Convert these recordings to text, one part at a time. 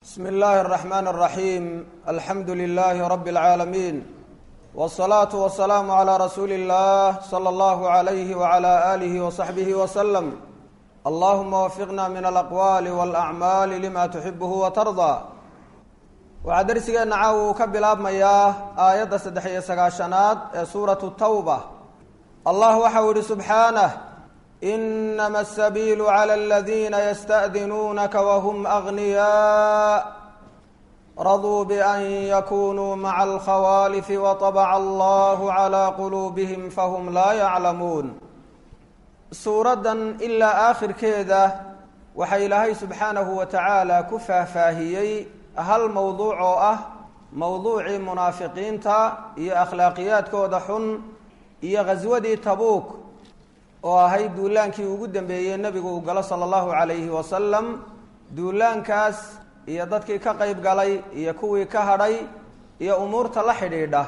bsm اllahi الرحmn الرaحيم alxamdu لlh رb العaalمين والصlaaة والسlاam عlى rasuuli الlah slى اllah عlyh وعlى آlih وصaxbih وsلم allahuma wfiqna min alaqwaali wاlأcmaali lima tuxibh وtarضى waxaa dersigeena caawa uu ka bilaabmayaa aayadda saddex iyo sagaashanaad ee suuraةu tawba allah waxau yihi subxaanه inama asabiilu clى اladina ystأdinuunaka wahm أغniyaa raduu bأn yakunuu maca اlkhawaalif waطabca allah عlى quluubihim fahm laa yaclamuun suuraddan ilaa aakhirkeeda waxaa ilaahay subxaanahu wa tacaala ku faahfaahiyey hal mowduuc oo ah mowduucii munaafiqiinta iyo akhlaaqiyaadkooda xun iyo ghaswadii tabuuk oo ahayd duulaankii ugu dambeeyey nebigu uu galo sala allahu calayhi wasalam duulaankaas iyo dadkii ka qeyb galay iyo kuwii ka hadhay iyo umuurta la xidhiidha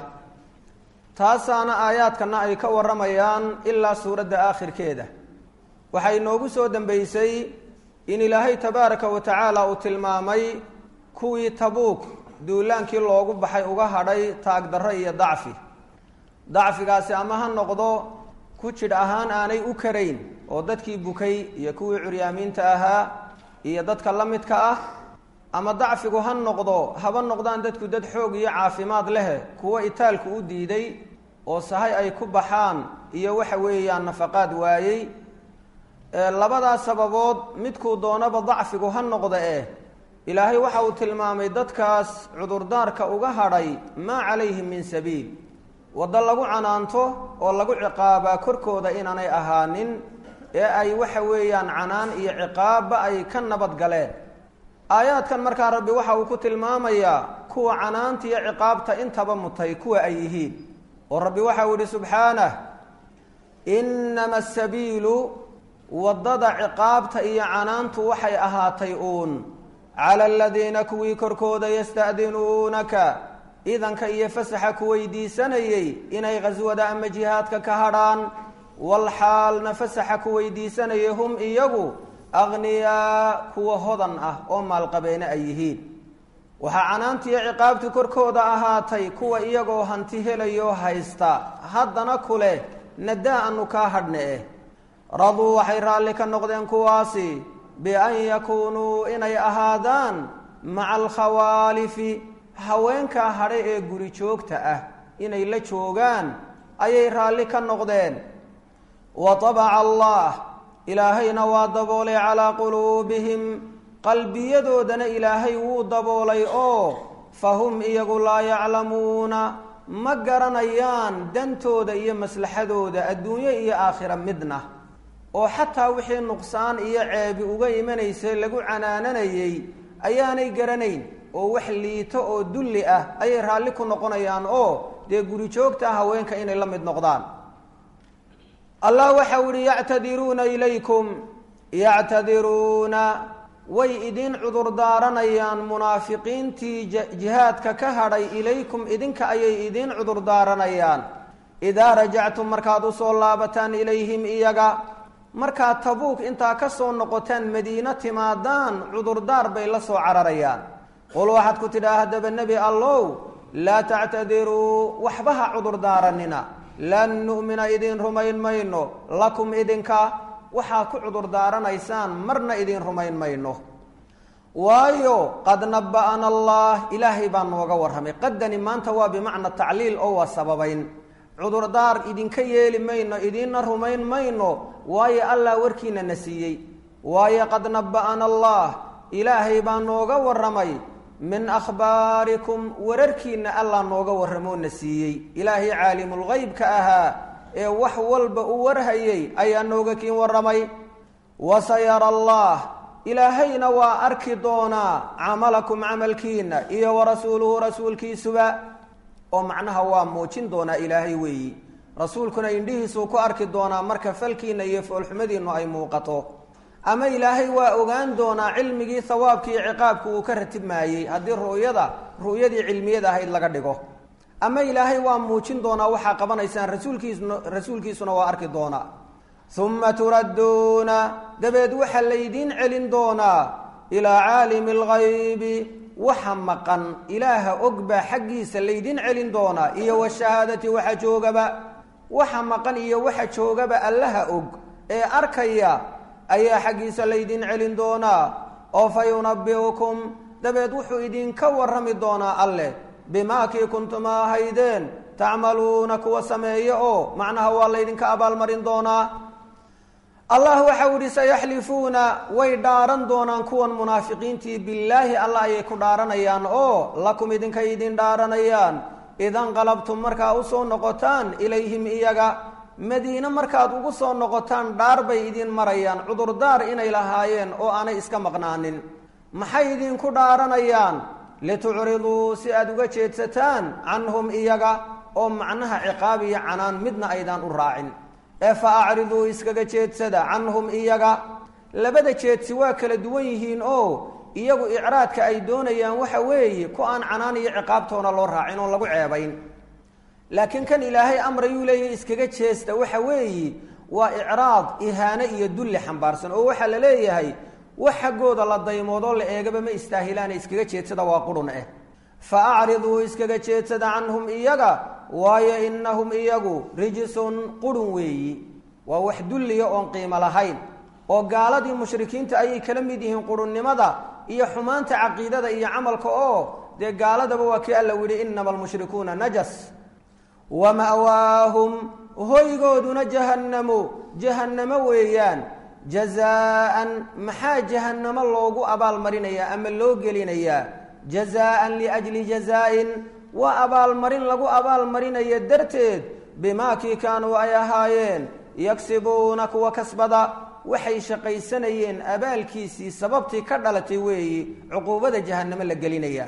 taasaana aayaadkana ay ka warramayaan ilaa suuradda aakhirkeeda waxay noogu soo dambeysay in ilaahay tabaaraka wa tacaala uu tilmaamay kuwii tabuuk duulaankii loogu baxay uga hadhay taagdarro iyo dacfi dacfigaasi ama ha noqdo ku jidh ahaan aanay u karayn oo dadkii bukay iyo kuwii curyaamiinta ahaa iyo dadka la midka ah ama dacfigu ha noqdo haba noqdaan dadku dad xoog iyo caafimaad lehe kuwo itaalku u diiday oo sahay ay ku baxaan iyo waxa weeyaan nafaqaad waayey labadaas sababood midkuu doonaba dacfigu ha noqda eh ilaahay waxa uu tilmaamay dadkaas cudurdaarka uga hadhay maa calayhim min sabiil waddo lagu canaanto oo lagu ciqaabaa korkooda inaanay ahaanin ee ay waxa weeyaan canaan iyo ciqaabba ay ka nabad galeen aayaadkan markaa rabbi waxa uu ku tilmaamayaa kuwa canaanta iyo ciqaabta intaba mutay kuwa ay yihiin oo rabbi waxa uu yihi subxaanah inama asabiilu waddada ciqaabta iyo canaantu waxay ahaatay uun cala aladiina kuwii korkooda yasta'dinuunaka idanka iyo fasaxa ku weydiisanayey inay khaswada ama jihaadka ka hadhaan walxaalna fasaxa ku weydiisanayay hum iyagu akhniyaa kuwa hodan ah oo maalqabeene ay yihiin waxaa canaantiiyo ciqaabtu korkooda ahaatay kuwa iyagoo hanti helayoo haysta haddana kuleh nadaa anu kaa hadhne eh raduu waxay raalli ka noqdeen kuwaasi bian yakuunuu inay ahaadaan maca alkhawaalifi haweenkaa hadhe ee guri joogta ah inay la joogaan ayay raalli ka noqdeen wa tabaca allah ilaahayna waa daboolay calaa quluubihim qalbiyadoodana ilaahay wuu daboolay oo fahum iyagu laa yaclamuuna ma garanayaan dantooda iyo maslaxadooda adduunyo iyo aakhira midna oo xataa wixii nuqsaan iyo ceebi uga imanaysay lagu canaananayey ayaanay garanayn oo wax liito oo dulli ah ayay raalli ku noqonayaan oo dee guri joogta haweenka inay la mid noqdaan allah waxau ihi yactadiruuna ilaykum yactadiruuna way idin cudurdaaranayaan munaafiqiintii jihaadka ka hadhay ilaykum idinka ayay idin cudurdaaranayaan idaa rajactum markaad usoo laabataan ilayhim iyaga markaad tabuuk intaa ka soo noqotaan madiino timaadaan cudurdaar bay la soo cararayaan qul waxaad ku tidhaha haddaba nebi allow laa tactadiruu waxba ha cudurdaaranina lan nu'mina idin rumayn mayno lakum idinka waxaa ku cudurdaaranaysaan marna idin rumayn mayno waayo qad naba'ana allah ilaahay baa nooga warramay qaddani maanta waa bimacna tacliil oo waa sababayn cudurdaar idinka yeeli mayno idinna rumayn mayno waayo allah warkiina na siiyey waayo qad naba'ana allah ilaahay baa nooga warramay min akhbaarikum wararkiina allah nooga warramoo na siiyey ilaahay caalimulghaybka ahaa ee wax walba u warhayay ayaa nooga kiin warramay wasayara allah ilaahayna waa arki doonaa camalakum camalkiina iyo warasuuluhu rasuulkiisuba oo macnaha waa muujin doonaa ilaahay weeyi rasuulkuna indhihiisuu ku arki doonaa marka falkiina iyo foolxumadiinu ay muuqato ama ilaahay waa ogaan doonaa cilmigii hawaabki iyo ciqaabku uu ka ratibmaayey haddii ru'yada ru'yadii cilmiyada ahayd laga dhigo ama ilaahay waa muujin doonaa waxaa qabanaysaan rasuulkiisuna rasuulkiisuna waa arki doonaa uma turadduuna dabeed waxaa laydiin celin doonaa ilaa caalimi alghaybi waxa maqan ilaaha og baa xaggiisa laydin celin doonaa iyo washahaadati waxa joogaba waxa maqan iyo waxa joogaba allaha og ee arkaya ayaa xaggiisa laydin celin doonaa oo fa yunabi'ukum dabeed wuxuu idinka warrami doonaa alleh bimaa kii kuntuma ahaydeen tacmaluuna kuwa sameeye oo macnaha waa laydinka abaalmarin doonaa allah waxau ihi sayaxlifuuna way dhaaran doonaan kuwan munaafiqiintii billaahi allah ayay ku dhaaranayaan oo lakum idinkay idin dhaaranayaan idanqalabtum markaa usoo noqotaan ilayhim iyaga madiine markaad ugu soo noqotaan dhaar bay idin marayaan cudurdaar inay lahaayeen oo aanay iska maqnaanin maxay idinku dhaaranayaan litucriduu si aada uga jeedsataan canhum iyaga oo macnaha ciqaab iyo canaan midna aydaan u raacin ee fa acriduu iskaga jeedsada canhum iyaga labada jeedsi waa kala duwan yihiin oo iyagu icraadka ay doonayaan waxa weeye ku aan canaan iyo ciqaabtoona loo raacin oon lagu ceebayn laakiin kan ilaahay amrayuu leeyahy iskaga jeesta waxa weeye waa icraad ihaane iyo dulli xambaarsan oo waxaa la leeyahay wax xaggooda la daymoodoo la eegaba ma istaahilaane iskaga jeedsada waa qurun ah fa acriduu iskaga jeedsada canhum iyaga waayo inahum iyagu rijisun qurun weeyi waa wax dulliya oon qiimo lahayn oo gaaladii mushrikiinta ayay kala mid yihiin qurunnimada iyo xumaanta caqiidada iyo camalka oo dee gaaladaba waa kii alla yihi inama almushrikuuna najas wa ma'waahum hoygooduna jahannamu jahannamo weeyaan jazaan maxaa jahannamo loogu abaalmarinayaa ama loo gelinayaa jazaan liajli jazaa-in waa abaalmarin lagu abaalmarinayo darteed bimaa kii kaanuu ay ahaayeen yagsibuuna kuwa kasbada waxay shaqaysanayeen abaalkiisii sababtii ka dhalatay weeyi cuquubada jahannamo la gelinayaa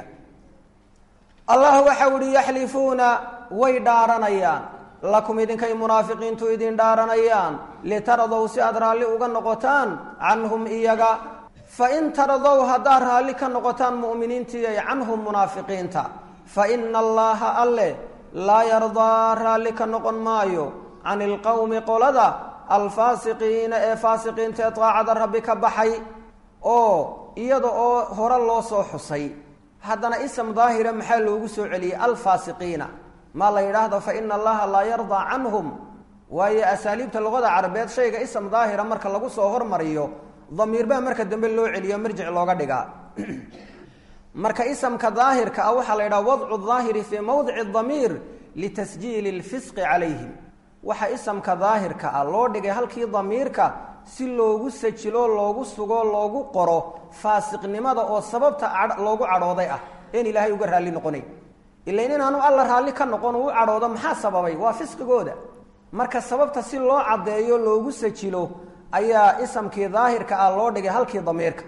allah waxau ihi yaxlifuuna way dhaaranayaan lakum idinkay munaafiqiintu idin dhaaranayaan litaradow si aad raalli uga noqotaan canhum iyaga fain taradow haddaad raalli ka noqotaan mu'miniintiiy canhum munaafiqiinta fa ina allaha alle laa yardaa raalli ka noqon maayo can ilqowmi qolada alfaasiqiina ee faasiqiinta ee daacada rabbi ka baxay oo iyada oo hore loo soo xusay haddana ism daahira maxaa loogu soo celiyey alfaasiqiina maa la yidhaahdo fa ina allaha laa yardaa canhum waayo asaaliibta luqada carabeed shayga ism daahira marka lagu soo hormariyo damiir baa marka dambe loo celiyo marjic looga dhigaa marka isamka daahirka ah waxaa la yidhaha wadcu daahiri fii mawdici damiir litasjiili lfisqi calayhim waxa isamka daahirka ah loo dhigay halkii damiirka si loogu sajilo loogu sugo loogu qoro faasiqnimada oo sababta loogu cadhooday ah een ilaahay uga raalli noqonayn ilain inaanu alla raalli ka noqon uu u cadhoodo maxaa sababay waa fisqigooda marka sababta si loo caddeeyo loogu sajilo ayaa isamkii daahirka ah loo dhigay halkii damiirka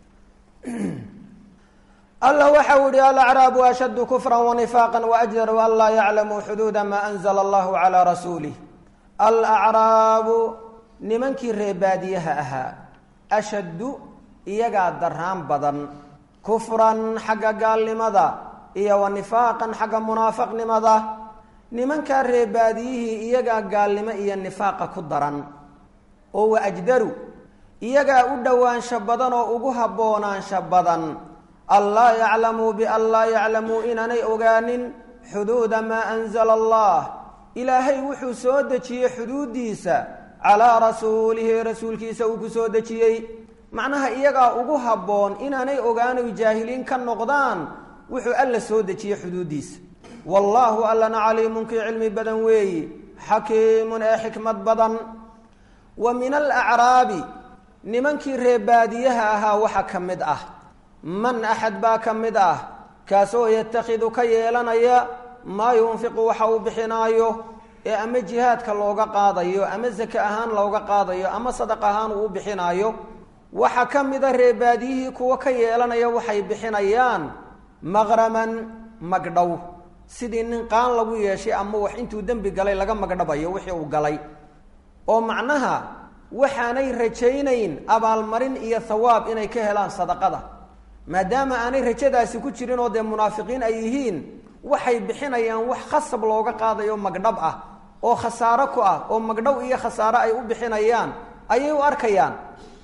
allah waxau yihi alacraabu ashaddu kufra wanifaaqa waajdaru an laa yaclamuu xuduuda maa anzla allahu calaa rasuulih alacraabu nimankii reebaadiyaha ahaa ashaddu iyagaa daraan badan kufran xagga gaalnimada iyo wa nifaaqan xagga munaafaqnimada nimankaa reebaadiyihii iyagaa gaalnimo iyo nifaaqa ku daran oo wa ajdaru iyagaa u dhowaansho badan oo ugu haboonaansho badan anlaa yaclamuu bian laa yaclamuu inaanay ogaanin xuduuda maa anzala allah ilaahay wuxuu soo dejiyey xuduuddiisa calaa rasuulihi rasuulkiisa uu ku soo dejiyey macnaha iyagaa ugu habboon inaanay ogaanoy jaahiliin ka noqdaan wuxuu alla soo dejiyey xuduuddiisa wallaahu allana caliimun kii cilmi badan weeyi xakiimun ee xikmad badan wa min alacraabi nimankii reebaadiyaha ahaa waxa ka mid ah man axad baa ka mid ah kaasoo yatakhidu ka yeelanaya maa yunfiqu waxa uu bixinaayo ee ama jihaadka looga qaadayo ama sake ahaan looga qaadayo ama sadaq ahaan uu u bixinaayo waxaa ka mida reebaadiyihii kuwa ka yeelanaya waxay bixinayaan maqraman magdhow sidii nin qaan lagu yeeshay ama wax intuu dembi galay laga magdhabayo wixii uu galay oo macnaha waxaanay rajaynayn abaalmarin iyo thawaab inay ka helaan sadaqada maadaama aanay rajadaasi ku jirin oo dee munaafiqiin ay yihiin waxay bixinayaan wax khasab looga qaadayo magdhab ah oo khasaaro ku ah oo magdhow iyo khasaaro ay u bixinayaan ayay u arkayaan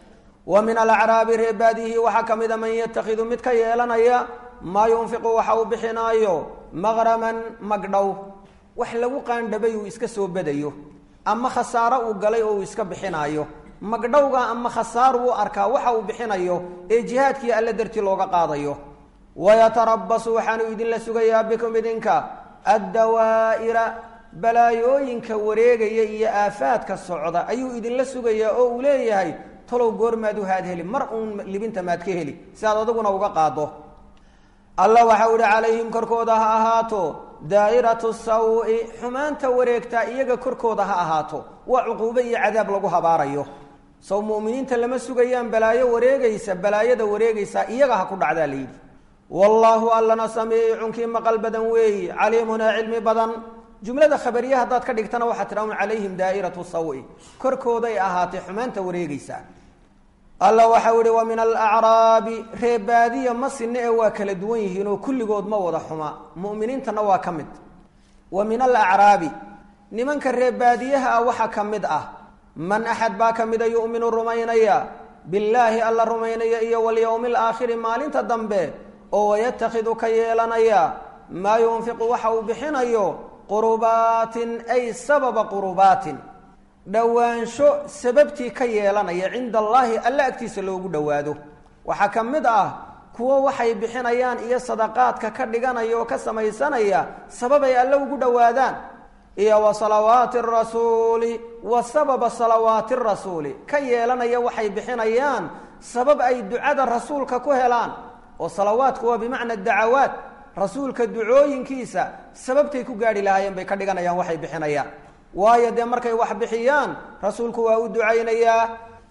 wa min alacraabi reebaadihi waxaa ka mida man yatakhidu mid ka yeelanaya maa yunfiqu waxa uu bixinaayo maqraman magdhow wax lagu qaandhabay uu iska soo badayo ama khasaaro uu galay oo uu iska bixinaayo magdhowga ama khasaaru u arkaa waxa uu bixinayo ee jihaadkii alle dartii looga qaadayo wayatarabasu waxaanu idinla sugayaa bikum idinka addawaa'ira balaayooyinka wareegaya iyo aafaadka socda ayuu idinla sugayaa oo uu leeyahay talow goormaad u haad heli mar uun libinta maad ka heli si aad adaguna uga qaado alla waxau ihi calayhim korkooda ha ahaato daa'iratu sawi xumaanta wareegtaa iyaga korkooda ha ahaato waa cuquubo iyo cadaab lagu habaarayo sow mu'miniinta lama sugayaan balaayo wareegaysa balaayada wareegaysaa iyaga ha ku dhacdaa layidhi wallaahu allana samiicunkii maqal badan weeyi caliimunaa cilmi badan jumlada khabariya haddaad ka dhigtana waxaa tidha un calayhim daa'iratu sawi korkooday ahaatay xumaanta wareegaysaa alla waxau ihi wa min alacraabi reebaadiya ma sinne ee waa kala duwan yihiin oo kulligood ma wada xuma mu'miniintana waa ka mid wa min alacraabi nimanka reebaadiyaha ah waxaa ka mid ah man axad baa ka mida yu'minu rumaynaya billaahi alla rumaynaya iyo walyowmi alaakhiri maalinta dambe oo wayatakhidu ka yeelanaya maa yunfiqu waxa uu bixinayo qurubaatin ay sababa qurubaatin dhowaansho sababtii ka yeelanaya cinda allaahi alle agtiisa loogu dhowaado waxaa ka mid ah kuwo waxay bixinayaan iyo sadaqaadka ka dhiganaya oo ka samaysanaya sababay alle ugu dhowaadaan iyo wa salawaati rasuuli wa sababa salawaati rasuuli ka yeelanaya waxay bixinayaan sabab ay ducada rasuulka ku helaan oo salawaadku waa bimacna dacawaat rasuulka ducooyinkiisa sababtay ku gaadhi lahaayeen bay ka dhiganayaan waxay bixinayaan waayo dee markay wax bixiyaan rasuulku waa u ducaynayaa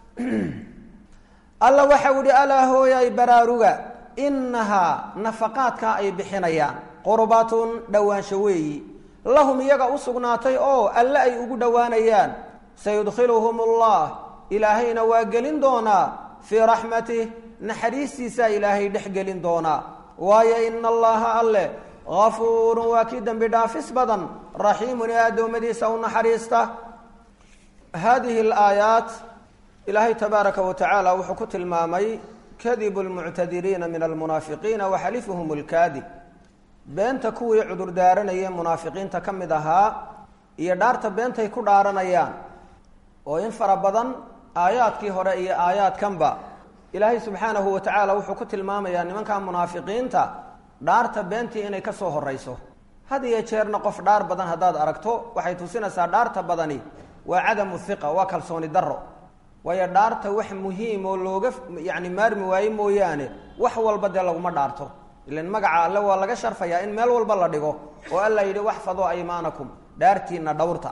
alla waxau ihi alaa hooyay baraaruga innahaa nafaqaadkaa ay bixinayaan qurbatun dhowaansho weeyi lahum iyaga u sugnaatay oo alle ay ugu dhowaanayaan sayudkhiluhum allah ilaahayna waa gelin doonaa fii raxmatih naxariistiisaa ilaahay dhex gelin doonaa waayo ina allaha alle gafuurun waa kii dembi dhaafis badan raxiimun ee addoommadiisa u naxariista haadihi alaayaat ilaahay tabaaraka wa tacaala wuxuu ku tilmaamay kadibu lmuctadiriina min almunaafiqiina wa xalifuhum lkaadib beenta kuwii cudur daaranayee munaafiqiinta ka mid ahaa iyo dhaarta beentay ku dhaaranayaan oo in fara badan aayaadkii hore iyo aayaadkanba ilaahay subxaanahu wa tacaala wuxuu ku tilmaamayaa nimanka munaafiqiinta dhaarta beentii inay ka soo horayso had iyo jeerna qof dhaar badan haddaad aragto waxay tusinaysaa dhaarta badani waa cadamu hiqa waa kalsooni darro waayo dhaarta wax muhiim oo looga yacni maarmi waaye mooyaane wax walba dee laguma dhaarto ilan magaca alle waa laga sharfayaa in meel walba la dhigo oo alla yidhi waxfaduu aymaanakum dhaartiina dhowrta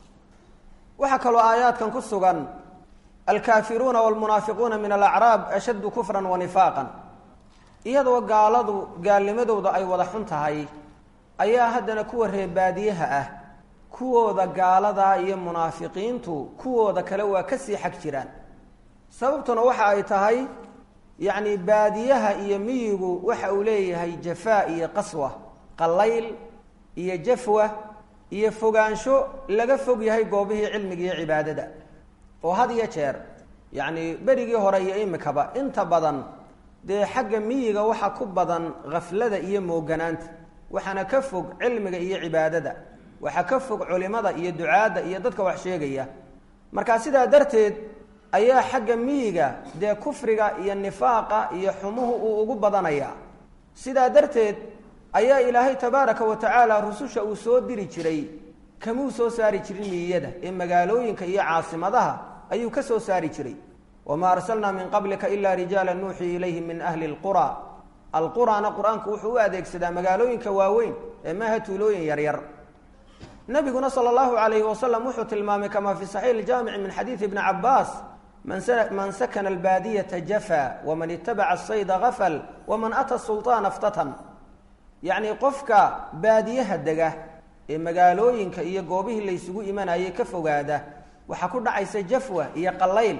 waxaa kaloo aayaadkan ku sugan alkaafiruuna walmunaafiquuna min alacraab ashaddu kufran wa nifaaqan iyadoo gaaladu gaalnimadooda ay wada xun tahay ayaa haddana kuwa reebaadiyaha ah kuwooda gaaladaa iyo munaafiqiintu kuwooda kale waa kasii xag jiraan sababtuna waxa ay tahay yacni baadiyaha iyo miyigu waxa uu leeyahay jafaa iyo qaswa qallayl iyo jafwa iyo fogaansho laga fog yahay goobihii cilmiga iyo cibaadada oo had iyo jeer yacni berigii hore iyo imikaba inta badan dee xagga miyiga waxa ku badan khaflada iyo mooganaanta waxaana ka fog cilmiga iyo cibaadada waxaa ka fog culimada iyo ducaadda iyo dadka wax sheegaya marka sidaa darteed ayaa xagga miyiga dee kufriga iyo nifaaqa iyo xumuhu uu ugu badanayaa sidaa darteed ayaa ilaahay tabaaraka wa tacaala rususha uu soo diri jiray kamuu soo saari jirin miyiyada ee magaalooyinka iyo caasimadaha ayuu ka soo saari jiray wamaa arsalnaa min qablika ilaa rijaala nuuxii ilayhim min ahli lqura alqurana qur-aanku wuxuu u adeegsadaa magaalooyinka waaweyn ee maaha tuulooyin yaryar nabiguna sala allahu alayhi wasalam wuxuu tilmaamay kamaa fi saxiix iljaamici min xadiidi ibni cabaas man sakana albaadiyata jafa waman itabaca asayda gafal waman ata sulطaana ftatan yacni qofka baadiyaha dega ee magaalooyinka iyo goobihii laysugu imanayay ka fogaada waxaa ku dhacaysa jafwa iyo qallayl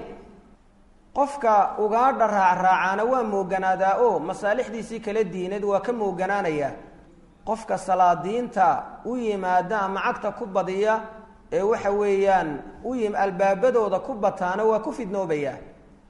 qofka ugaadha raacraacaana waa mooganaadaa oo masaalixdiisii kala diineed waa ka mooganaanaya qofka salaadiinta u yimaada ama cagta ku badiya ee waxa weeyaan u yim albaabadooda ku bataana waa ku fidnoobaya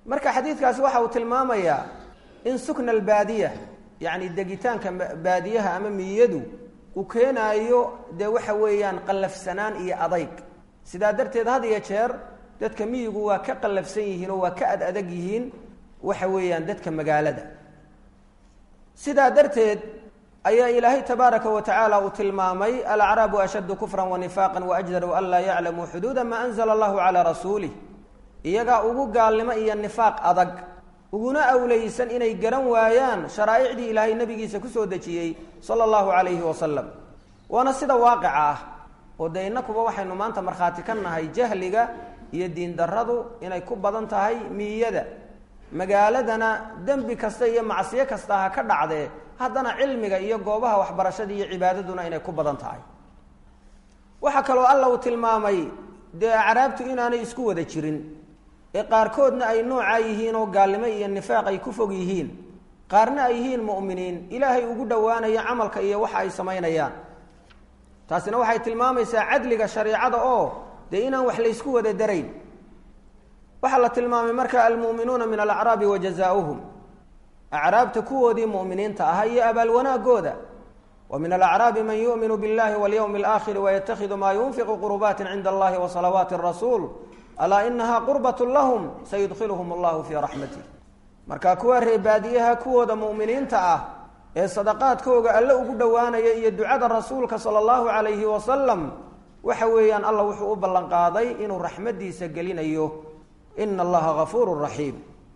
marka xadiidkaasi waxa uu tilmaamayaa in sukna albaadiya yacni degitaanka baadiyaha ama miyadu uu keenaayo dee waxa weeyaan qallafsanaan iyo adayg sidaa darteed had iyo jeer dadka miyigu waa ka qallafsan yihiin oo waa ka ad adag yihiin waxa weeyaan dadka magaalada sidaa darteed ayaa ilaahay tabaaraka wa tacaala uu tilmaamay alacraabu ashaddu kufran wanifaaqan waajdaru an laa yaclamuu xuduuda maa anzala allahu calaa rasuulih iyagaa ugu gaalnimo iyo nifaaq adag uguna awleysan inay garan waayaan sharaa'icdii ilaahay nabigiisa kusoo dejiyey sala allahu calayhi wasalam waana sida waaqica ah oo dee innakuba waxaynu maanta markhaati ka nahay jahliga iyo diindarradu inay ku badan tahay miyada magaaladana dembi kasta iyo macsiyo kasta ha ka dhacdee haddana cilmiga iyo goobaha waxbarashada iyo cibaadaduna inay ku badan tahay waxaa kaloo alla uu tilmaamay dee acraabtu inaanay isku wada jirin ee qaarkoodna ay noocaa yihiin oo gaalnimo iyo nifaaq ay ku fog yihiin qaarna ay yihiin mu'miniin ilaahay ugu dhowaanaya camalka iyo waxa ay samaynayaan taasina waxay tilmaamaysaa cadliga shareicada oo dee inaan wax laysku wada darayn waxaa la tilmaamay marka almu'minuuna min alacraabi wa jazaauhum acraabta kuwoodii mu'miniinta ahaa iyo abaal wanaagooda wa min alacraabi man yu'minu biاllahi walyowmi alaakhiri wayatakhidu maa yunfiqu qurubaati cinda allahi wa salawaati rasuul alaa inaha qurbat lahum sayudkhiluhum allahu fii raxmatih marka kuwa reebaadiyaha kuwooda mu'miniinta ah ee sadaqaadkooga alle ugu dhowaanaya iyo ducada rasuulka sala allahu calayhi wasalam waxa weeyaan alla wuxuu u ballanqaaday inuu raxmadiisa gelinayo ina allaha gafuuru raxiim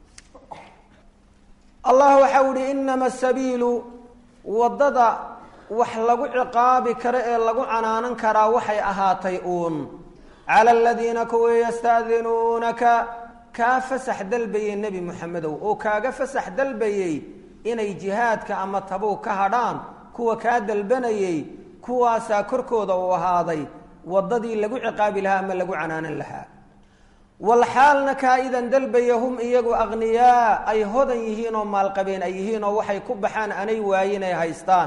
allah waxau ihi inama sabiilu waddada wax lagu ciqaabi karo ee lagu canaanan karaa waxay ahaatay uun cala aladiina kuwii yasta'dinuunaka kaa fasax dalbayey nebi moxamedow oo kaaga fasax dalbayey inay jihaadka ama tabow ka hadhaan kuwa kaa dalbanayey kuwaasaa korkooda uu ahaaday waddadii lagu ciqaabi lahaa ama lagu canaanan lahaa walxaalna kaa idan dalbaya hum iyagu aqniyaa ay hodan yihiin oo maalqabeen ay yihiin oo waxay ku baxaan anay waayin ay haystaan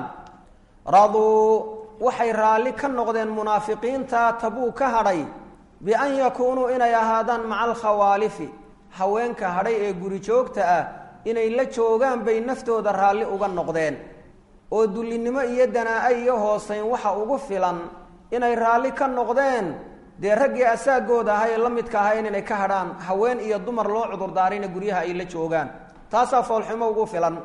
raduu waxay raalli ka noqdeen munaafiqiinta tabuu ka hadhay bian yakuunuu inay ahaadaan maca alkhawaalifi haweenka hadhay ee guri joogta ah inay la joogaan bay naftooda raalli uga noqdeen oo dullinimo iyo danaa-a iyo hoosayn waxa ugu filan inay raalli ka noqdeen dee raggii asaagooda ahaa ee la midka ahayn inay ka hadhaan haween iyo dumar loo cudurdaarayna guryaha ay la joogaan taasaa foolxumo ugu filan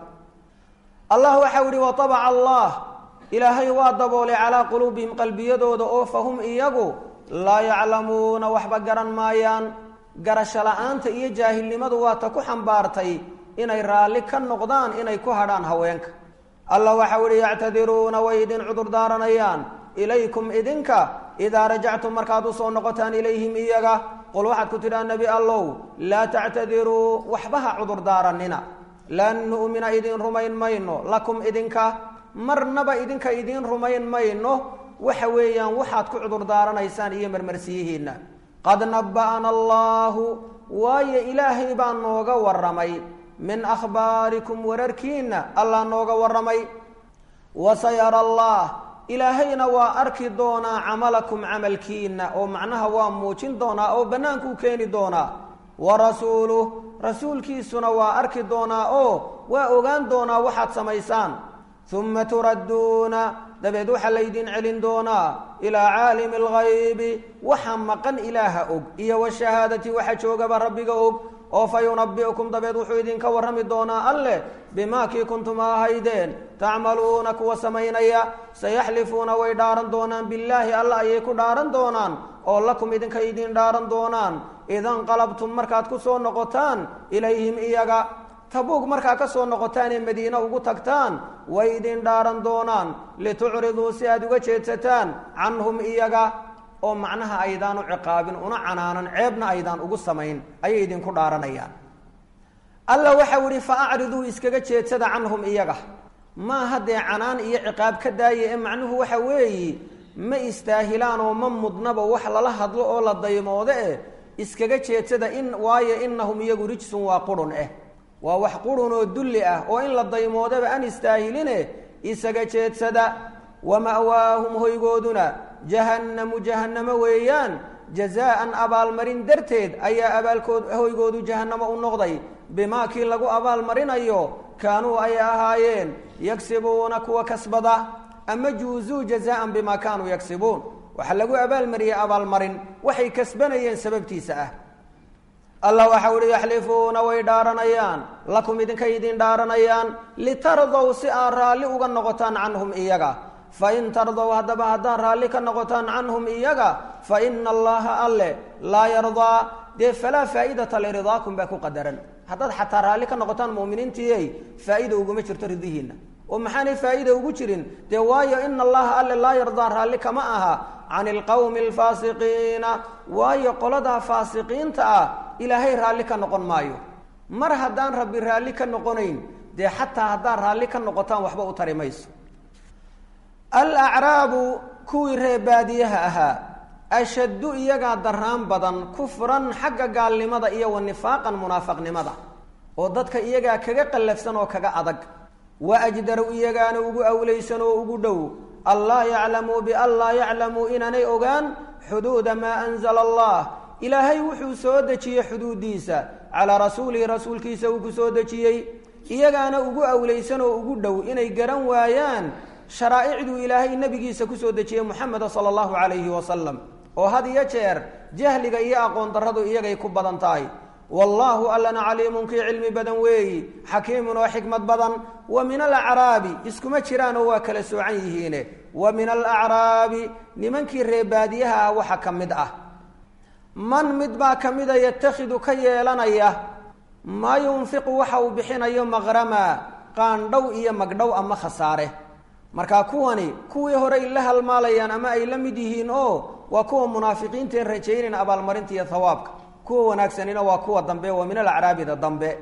allah waxau yihi watabaca allah ilaahay waa daboolay calaa quluubihim qalbiyadooda oo fahum iyagu laa yaclamuuna waxba garan maayaan garasho la-aanta iyo jaahilnimadu waa ta ku xambaartay inay raalli ka noqdaan inay ku hadhaan haweenka allah waxau yihi yactadiruuna way idin cudurdaaranayaan ilaykum idinka idaa rajactum markaad usoo noqotaan ilayhim iyaga qul waxaad ku tidhaha nebi allow laa tactadiruu waxba ha cudurdaaranina lan nu'mina idiin rumayn mayno lakum idinka marnaba idinka idiin rumayn mayno waxa weeyaan waxaad ku cudurdaaranaysaan iyo marmarsiyihiinna qad naba'ana allaahu waayo ilaahay baa nooga warramay min akhbaarikum wararkiinna allah nooga warramay wasayara allah ilaahayna waa arki doonaa camalakum camalkiina oo macnaha waa muujin doonaa oo bannaankuu keeni doonaa wa rasuuluh rasuulkiisuna waa arki doonaa oo waa ogaan doonaa waxaad samaysaan uma turadduuna dabeed waxaa laydin celin doonaa ilaa caalimi alghaybi waxa maqan ilaaha og iyo washahaadati waxa joogaba rabbiga og oo fa yunabi'ukum dabeed wuxuu idinka warrami doonaa alleh bimaa kii kuntum ahaydeen tacmaluuna kuwa samaynaya sayaxlifuuna way dhaaran doonaan billaahi alla ayay ku dhaaran doonaan oo lakum idinka idin dhaaran doonaan idanqalabtum markaad ku soo noqotaan ilayhim iyaga tabuug markaa ka soo noqotaan ee madiine ugu tagtaan way idin dhaaran doonaan litucriduu si aad uga jeedsataan canhum iyaga oo macnaha aydaan u ciqaabin una canaanan ceebna aydaan ugu samayn ayay idinku dhaaranayaan alla waxau yihi fa acriduu iskaga jeedsada canhum iyaga maaha dee canaan iyo ciqaab ka daaya ee macnuhu waxa weeyi ma istaahilaan oo ma mudnaba wax lala hadlo oo la daymoodo eh iskaga jeedsada in waayo inahum iyagu rijsun waa qurun eh waa wax qurun oo dulli ah oo in la daymoodaba aan istaahiline isaga jeedsada wa ma'waahum hoygooduna jahannamu jahannamo weeyaan jazaa'an abaalmarin darteed ayaa abaalkood hoygoodu jahannamo u noqday bimaa kii lagu abaalmarinayo kaanuu ay ahaayeen yagsibuuna kuwa kasbada ama juuzuu jazaa'an bimaa kaanuu yagsibuun waxaa lagu abaalmariyey abaalmarin waxay kasbanayeen sababtiisa ah allah waxau uhi yaxlifuuna way dhaaranayaan lakum idinkay idin dhaaranayaan litardow si aad raalli uga noqotaan canhum iyaga fain tardow haddaba haddaad raalli ka noqotaan canhum iyaga fa ina allaha alle laa yardaa dee falaa faa'idata liridaakum baa ku qadaran haddaad xataa raalli ka noqotaan mu'miniintiiyey faa'iida uguma jirto ridihiinna oo maxaanay faa'iida ugu jirin dee waayo ina allaha alle laa yardaa raalli kama aha can ilqowmi alfaasiqiina waayo qoladaa faasiqiinta ah ilaahay raalli ka noqon maayo mar haddaan rabbi raalli ka noqonayn dee xataa haddaad raalli ka noqotaan waxba u tari mayso alacraabu kuwii ree baadiyaha ahaa ashaddu iyagaa daraan badan kufran xagga gaalnimada iyo wa nifaaqan munaafaqnimada oo dadka iyagaa kaga qallafsan oo kaga adag wa ajdaru iyagaana ugu awlaysan oo ugu dhow allaa yaclamuu bian laa yaclamuu inaanay ogaan xuduuda maa anzala allah ilaahay wuxuu soo dejiyey xuduudiisa calaa rasuulihi rasuulkiisa uu ku soo dejiyey iyagaana ugu awlaysan oo ugu dhow inay garan waayaan sharaa'icduu ilaahay nebigiisa kusoo dejiyey moxameda sala allahu calayhi wasalam oo had iyo jeer jahliga iyo aqoon darradu iyagay ku badan tahay wallaahu allana caliimun kii cilmi badan weeyi xakiimun oo xikmad badan wa min alacraabi iskuma jiraanoo waa kala soocan yihiine wa min alacraabi nimankii reebaadiyaha ah waxa ka mid ah man mid baa ka mida yatakhidu ka yeelanaya maa yunfiqu waxa uu bixinayo maqrama qaandhow iyo magdhow ama khasaare markaa kuwani kuwii horey la halmaalayaan ama ay la mid yihiin oo waa kuwa munaafiqiinteen rajaynayn abaalmarinta iyo hawaabka kuwa wanaagsanina waa kuwa dambe wa min alacraabida dambe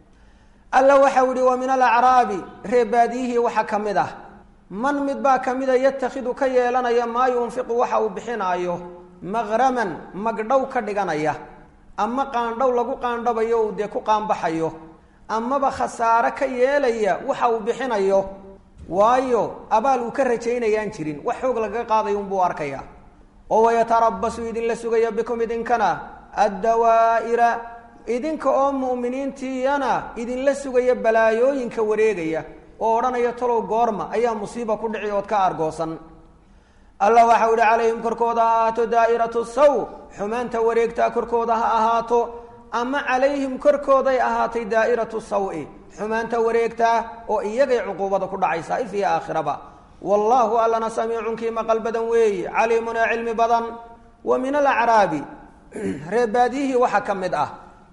alla waxau ihi wa min alacraabi reebaadiyihii waxa ka mid ah man mid baa ka mida yatakhidu ka yeelanaya maa yunfiqu waxa uu bixinaayo maqraman magdhow ka dhiganaya ama qaandhow lagu qaandhabayo uu dee ku qaanbaxayo amaba khasaare ka yeelaya waxa uu bixinayo waayo abaal uu ka rajaynayaan jirin wax xoog lagaga qaadayo unbuu arkaya oo wayatarabasu idinla sugaya bikum idinkana addawaa'ira idinka oo mu'miniintiyana idinla sugaya balaayooyinka wareegaya oo odhanaya talow goorma ayaa musiiba ku dhici ood ka argoosan allah waxau ihi calayhim korkooda ha ahaato daa'iratu saw xumaanta wareegtaa korkooda ha ahaato ama calayhim korkooday ahaatay daa'iratu sawi xumaanta wareegtaa oo iyagay cuquubada ku dhacaysaa if iyo aakhiraba wallaahu allana samiicun kii maqal badan weeyi caliimun ee cilmi badan wa min alacraabi reebaadiyihii waxaa ka mid ah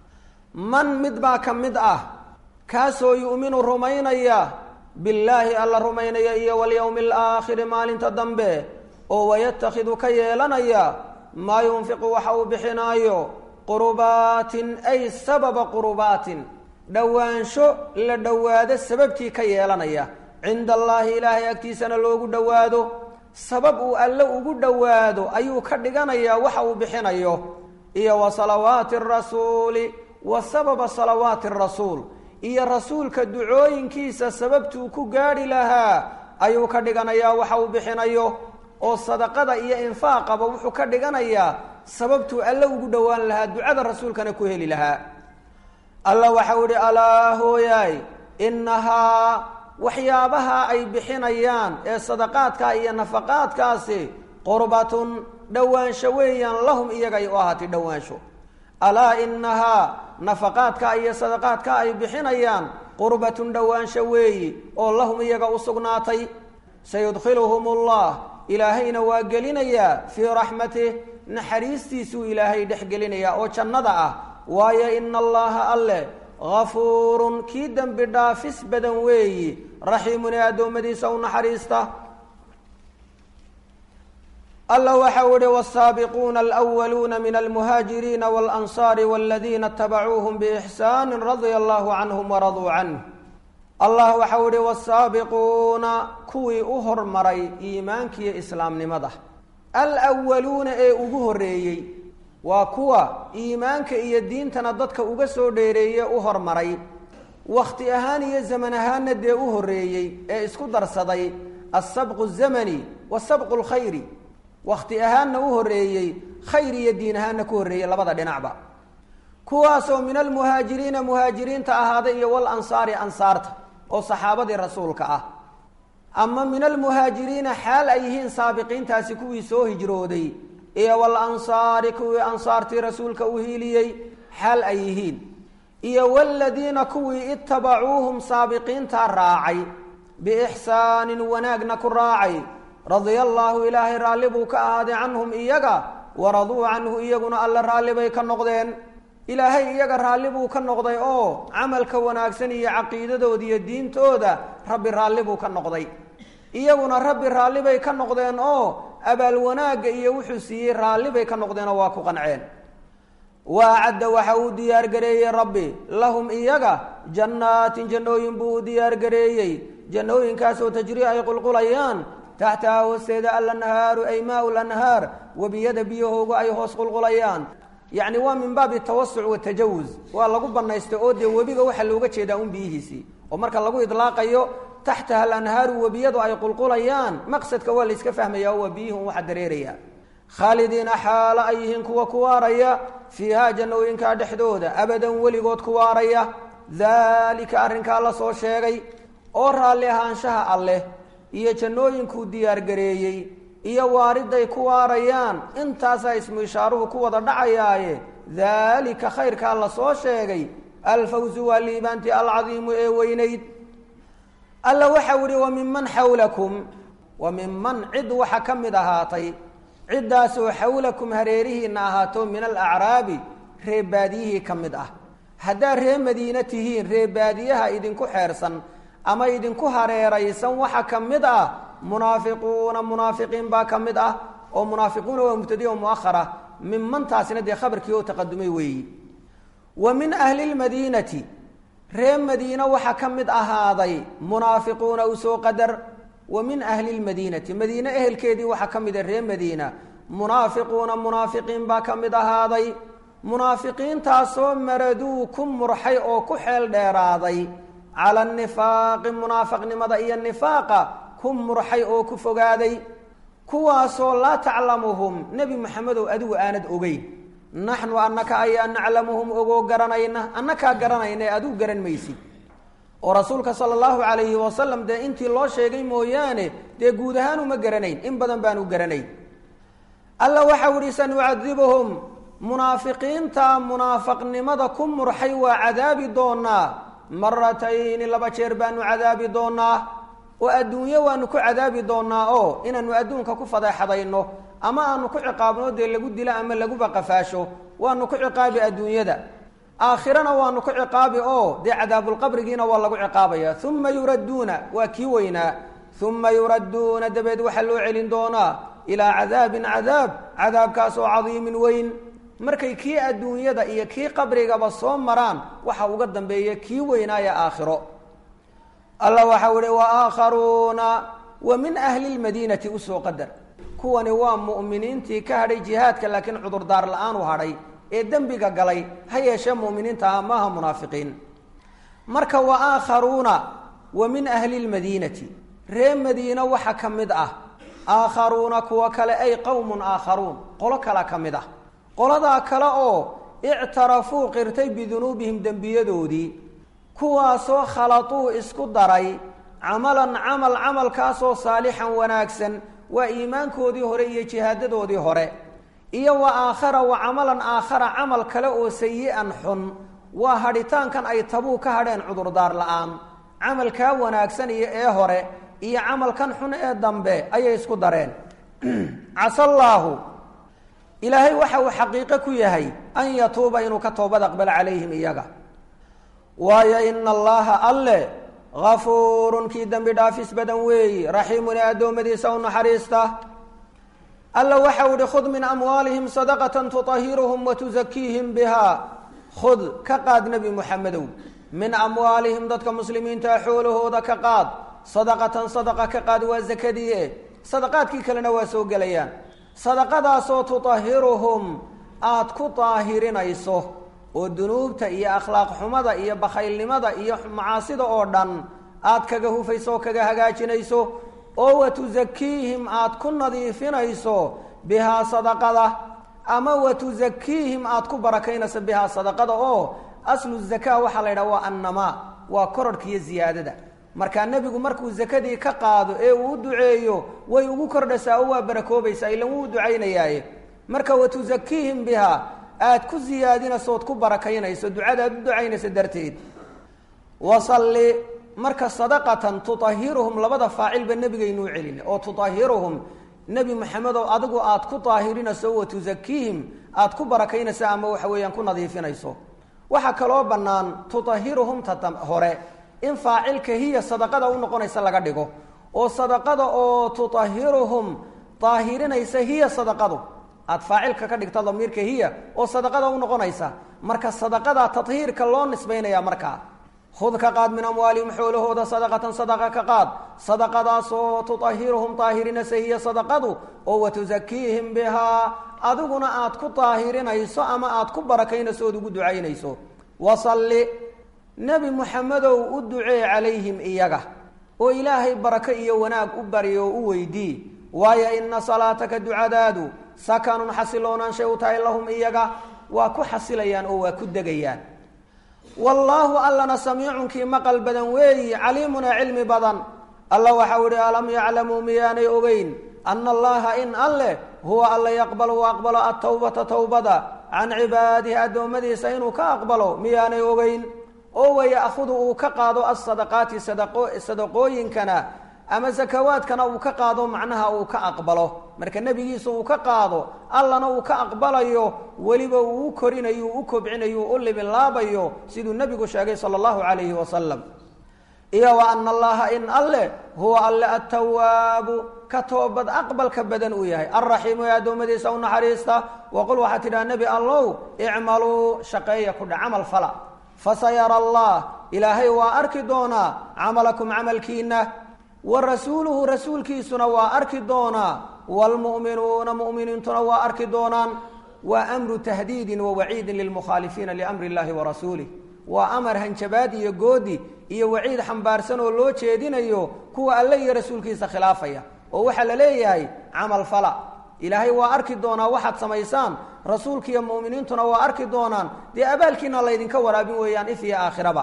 man mid baa ka mid ah kaasoo yu'minu rumaynaya billaahi alla rumaynaya iyo walyowmi alaakhiri maalinta dambe oo wayatakhidu ka yeelanaya maa yunfiqu waxa uu bixinaayo qurubaatin ay sababa qurubaatin dhowaansho la dhowaado sababtii ka yeelanaya cinda allaahi ilaahay agtiisana loogu dhowaado sabab uu alle ugu dhowaado ayuu ka dhiganayaa waxa uu bixinayo iyo wa salawaati rasuuli wa sababa salawaati rasuul iyo rasuulka ducooyinkiisa sababtuu ku gaadhi lahaa ayuu ka dhiganayaa waxa uu bixinayo oo sadaqada iyo infaaqaba wuxuu ka dhiganayaa sababtuu alle ugu dhowaan lahaa ducada rasuulkana ku heli lahaa alla waxau ihi alaa hooyaay innahaa waxyaabaha ay bixinayaan ee sadaqaadka iyo nafaqaadkaasi qurbatun dhowaansho weeyaan lahum iyagay u ahaatay dhowaansho alaa inahaa nafaqaadka iyo sadaqaadka ay bixinayaan qurbatun dhowaansho weeyi oo lahum iyaga u sugnaatay sayudkhiluhum ullah ilaahayna waa gelinayaa fii raxmatih naxariistiisuu ilaahay dhex gelinayaa oo jannada ah waayo ina allaha alle gafuurun kii dembi dhaafis badan weeyi raxiimun ee addoommadiisa u naxariista alla waxau ihi wsaabiquuna alwaluuna min almuhaajiriina walansaari waladiina itabacuuhum biixsaani radia allahu canhum waraduu canh allah waxau ihi wasaabiquuna kuwii u hormaray iimaankiiyo islaamnimada alwaluuna ee ugu horeeyey waa kuwa iimaanka iyo diintana dadka uga soo dheereeye u hormaray wakhti ahaan iyo zaman ahaanna dee u horreeyey ee isku darsaday alsabqu zamani wa sabqu lkhayri wakhti ahaanna u horreeyey khayr iyo diin ahaanna ku horreeyey labada dhinacba kuwaasoo min almuhaajiriina muhaajiriinta ahaaday iyo wal ansaari ansaarta oo saxaabadii rasuulka ah ama min almuhaajiriina xaal ay yihiin saabiqiintaasi kuwii soo hijrooday iyo wal ansaari kuwii ansaartii rasuulka u hiiliyey xaal ay yihiin iyo waladiina kuwii itabacuuhum saabiqiintaa raacay biixsaanin wanaagna ku raacay radia allaahu ilaahay raalli buu ka ahaaday canhum iyaga waraduu canhu iyaguna alla raalli bay ka noqdeen ilaahay iyaga raalli buu ka noqday oo camalka wanaagsan iyo caqiidadooda iyo diintooda rabbi raalli buu ka noqday iyaguna rabbi raalli bay ka noqdeen oo abaal wanaagga iyo wuxuu siiyey raalli bay ka noqdeenoo waa ku qanceen waacadda waxa uu diyaargareeyey rabbi lahum iyaga jannaatin jannooyin buu u diyaargareeyey jannooyinkaasoo tajrii ay qulqulayaan taxtaha hoosteeda alanhaaru ay maau lanhaar webiyada biyahooga ay hoos qulqulayaan yacni waa min baabi tawasuc watajawuz waa lagu banaystay oo dee webiga waxaa looga jeedaa un biyihiisii oo marka lagu idlaaqayo taxtaha alanhaaru webiyadu ay qulqulayaan maqsadka waa la iska fahmaya oo waa biyihii un waxa dareeraya khaalidiina xaalo ay yihiin kuwa ku waaraya fiihaa jannooyinkaa dhexdooda abadan weligood ku waaraya daalika arrinkaa la soo sheegay oo raalli ahaanshaha alleh iyo jannooyinkuu diyaargareeyey iyo waariday ku waarayaan intaasaa ismu ishaaruhu ku wada dhacayaaye daalika khayrkaa la soo sheegay alfawsu waa liibaantii alcadiimu ee weynayd alla waxau ihi wa minman xawlakum wa minman cid waxa ka mid ahaatay ciddaasoo xawlakum hareerihiinna ahaato min alacraabi ree baadiyihii ka mid ah haddaad ree madiine tihiin ree baadiyaha idinku xeersan ama idinku hareeraysan waxa ka mid ah munaafiquuna munaafiqiin baa ka mid ah oo munaafiquuna waa mubtadi o muahara minmantaasina dee khabarkii oo taqadumay weeyi wa min ahli lmadiinati ree madiine waxa ka mid ahaaday munaafiquuna usoo qadar wa min ahli lmadiinati madiine ehelkeedii waxaa ka mida ree madiina munaafiquuna munaafiqiin baa ka mid ahaaday munaafiqiintaasoo maraduu ku murxay oo ku xeel dheeraaday cala nifaaqi munaafaqnimada iyo nifaaqa ku murxay oo ku fogaaday kuwaasoo laa taclamuhum nebi maxamedow adigu aanad ogeyn naxnu annaka ayaa naclamuhum ogoo garanayna annakaa garanayna adigu garan maysid oo rasuulka sala allahu calayhi wasalam dee intii loo sheegay mooyaane dee guud ahaan uma garanayn in badan baanu garanayn alla waxau ihi sanucadibuhum munaafiqiinta munaafaqnimada ku murxay waa cadaabi doonaa maratayni laba jeer baanu cadaabi doonaa oo adduunyo waanu ku cadaabi doonaa oo inaanu adduunka ku fadeexadayno ama aanu ku ciqaabno dee lagu dilo ama laguba qafaasho waanu ku ciqaabi adduunyada aakhirana waanu ku ciqaabi oo dee cadaabulqabrigiina waa lagu ciqaabaya uma yuradduuna waa kii weynaa uma yuradduuna dabeed waxaa loo celin doonaa ilaa cadaabin cadaab cadaabkaas oo cadiimin weyn markay kii adduunyada iyo kii qabrigaba soo maraan waxa uga dambeeya kii weynaaya aakhiro alla waxau ihi waaakharuuna wa min ahli lmadiinati usoo qadar kuwani waa mu'miniintii ka hadhay jihaadka laakiin cudurdaar la-aan u hadhay ee dembiga galay ha yeeshee mu'miniinta ah maaha munaafiqiin marka wa aakharuuna wa min ahli lmadiinati ree madiina waxa ka mid ah aakharuuna kuwa kale ay qowmun aakharuun qolo kala ka mid ah qoladaa kale oo ictarafuu qirtay bidunuubihim dembiyadoodii kuwaasoo khalatuu isku daray camalan camal camalkaasoo saalixan wanaagsan waa iimaankoodii hore iyo jihaadadoodii hore iyo wa aakhara wa camalan aakhara camal kale oo sayi-an xun waa hadhitaankan ay tabuu ka hadheen cudurdaar la-aan camalkaa wanaagsan iyo ee hore iyo camalkan xun ee dambe ayay isku dareen casallaahu ilaahay waxa uu xaqiiqo ku yahay an yatuuba inuu ka toobad aqbalo calayhim iyaga waayo ina allaha alle gafuurun kii dembi dhaafis badan weeyi raxiimun ee addoommadiisa u naxariista alla waxau ihi khud min amwaalihim sadaqatan tuطahiruhum watuzakiihim biha khud ka qaad nebi muxamedow min amwaalihim dadka muslimiintaa xoolahooda ka qaad sadaqatan sadaqa ka qaad waa zakadii e sadaqaadkii kalena waa soo gelayaan sadaqadaasoo tuطahiruhum aada ku daahirinayso oo dunuubta iyo akhlaaq xumada iyo bakhaylnimada iyo macaasida oo dhan aad kaga hufayso oo kaga hagaajinayso oo wa tusakiihim aad ku nadiifinayso bihaa sadaqada ama wa tusakiihim aada ku barakaynayso bihaa sadaqada oo aslu zakaa waxaa la yidhaha waa annamaa waa kororhka iyo ziyaadada markaa nebigu markuu zakadii ka qaado ee uu u duceeyo way ugu kordhasaa oo waa barakoobaysaa ilan wuu ducaynayaaye marka wa tusakiihim bihaa aad ku siyaadinayso ood ku barakaynayso ducada aad u ducaynayso darteed wasalli marka sadaqatan tuahiruhum labada faacilba nebigaynuu celina oo tuahiruhum nebi maxamedow adigu aad ku daahirinayso wa tusakiihim aad ku barakaynayso ama waxa weeyaan ku nadiifinayso waxaa kaloo bannaan tuahiruhum ta hore in faacilka hiya sadaqada u noqonaysa laga dhigo oo sadaqada oo tuahiruhum daahirinaysa hiya sadaqadu aad faacilka ka dhigta damiirka hiya oo sadaqada u noqonaysa marka sadaqada tahiirka loo nisbaynaya markaa hud ka qaad min amwaalihim xoolahooda sadaqatan sadaqa ka qaad sadaqadaasoo tuahiruhum daahirinaysa hiya sadaqadu oo watusakiihim bihaa adiguna aad ku daahirinayso ama aad ku barakaynayso ood ugu ducaynayso wasalli nebi muxamedow u ducee calayhim iyaga oo ilaahay barako iyo wanaag u bari oo u weydii waayo ina salaataka ducadaadu sakanun xasiloonaanshay u tahay lahum iyaga waa ku xasilayaan oo waa ku degayaan wallaahu allana samiicunkii maqal badan weeyi caliimunaa cilmi badan alla waxau ihi alam yaclamuu miyaanay ogeyn ana allaha in alleh huwa alla yaqbalu u aqbalo atawbata towbada can cibaadihi addoommadiisa inuu ka aqbalo miyaanay ogeyn oo waya'hudu uu ka qaado asadaqaati sadaqooyinkana ama sakawaadkana uu ka qaado macnaha uu ka aqbalo marka nebigiisa uu ka qaado allana uu ka aqbalayo weliba uu u korinayo u kobcinayo u libilaabayo siduu nebigu sheegay sala allahu calayhi wasalam iyo wa ana allaha in alleh huwa alle attawaabu ka toobad aqbalka badan uu yahay alraxiimu ee addoommadiisa u naxariista waqul waxaa tidhaha nebi allow icmaluu shaqeeya kudha camal fala fasayara allah ilaahay waa arki doonaa camalakum camalkiina wa rasuuluhu rasuulkiisuna waa arki doonaa waalmu'minuuna mu'miniintuna waa arki doonaan waa amru tahdiidin wa waciidin lilmukhaalifiina liamri illahi wa rasuulih waa amar hanjabaad iyo goodi iyo waciid xambaarsan oo loo jeedinayo kuwa alle iyo rasuulkiisa khilaafaya oo waxaa la leeyahay camal fala ilaahay waa arki doonaa waxaad samaysaan rasuulkiiyo mu'miniintuna waa arki doonaan dee abaalkiina laydinka waraabin weeyaan if iyo aakhiraba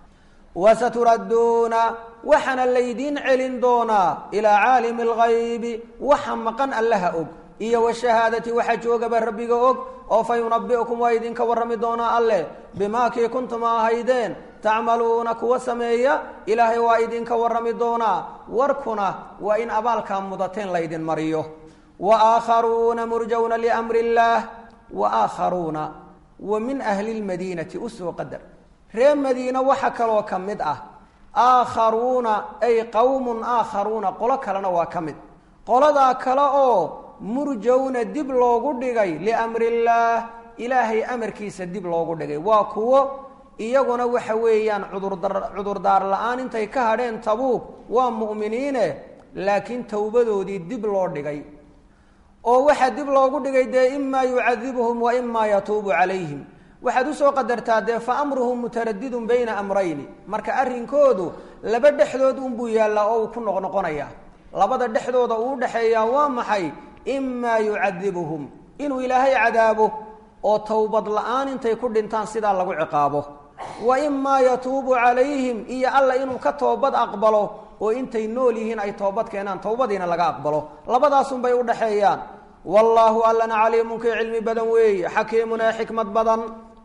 wasaturadduuna waxaana laydiin celin doonaa ilaa caalimi alghaybi waxa maqan allaha og iyo washahaadati waxa joogaba rabbiga og oo fa yunabi'ukum waa idinka warrami doonaa alleh bimaa kii kuntum ahaydeen tacmaluuna kuwa sameeya ilaahay waa idinka warrami doonaa warkuna waa in abaalkaa mudateen laydin mariyo wa aakharuuna murjawna liamri illaah wa aakharuuna wa min ahli lmadiinati usoo qadar reer madiina waxa kaloo ka mid ah aakharuuna ay qowmun aakharuuna qolo kalena waa ka mid qoladaa kale oo murjawna dib loogu dhigay liamri illaah ilaahay amarkiisa dib loogu dhigay waa kuwo iyaguna waxa weeyaan cudurdar cudurdaar la-aan intay ka hadheen tabuug waa mu'miniine laakiin towbadoodii dib loo dhigay oo waxaa dib loogu dhigay dee imaa yucadibuhum wa imaa yatuubu calayhim waxaad usoo qadartaa dee fa amruhum mutaradidun bayna amrayni marka arrinkoodu laba dhexdood unbuu yaallaa oo uu ku noqnoqonaya labada dhexdooda uu udhexeeyaa waa maxay imaa yucadibuhum inuu ilaahay cadaabo oo towbad la-aan intay ku dhintaan sidaa lagu ciqaabo wa imaa yatuubu calayhim iyo alla inuu ka toobad aqbalo oo intay nool yihiin ay toobad keenaan towbadiina laga aqbalo labadaasunbay udhexeeyaan wallaahu allana caliimunkii cilmi badan weeye xakiimun ee xikmad badan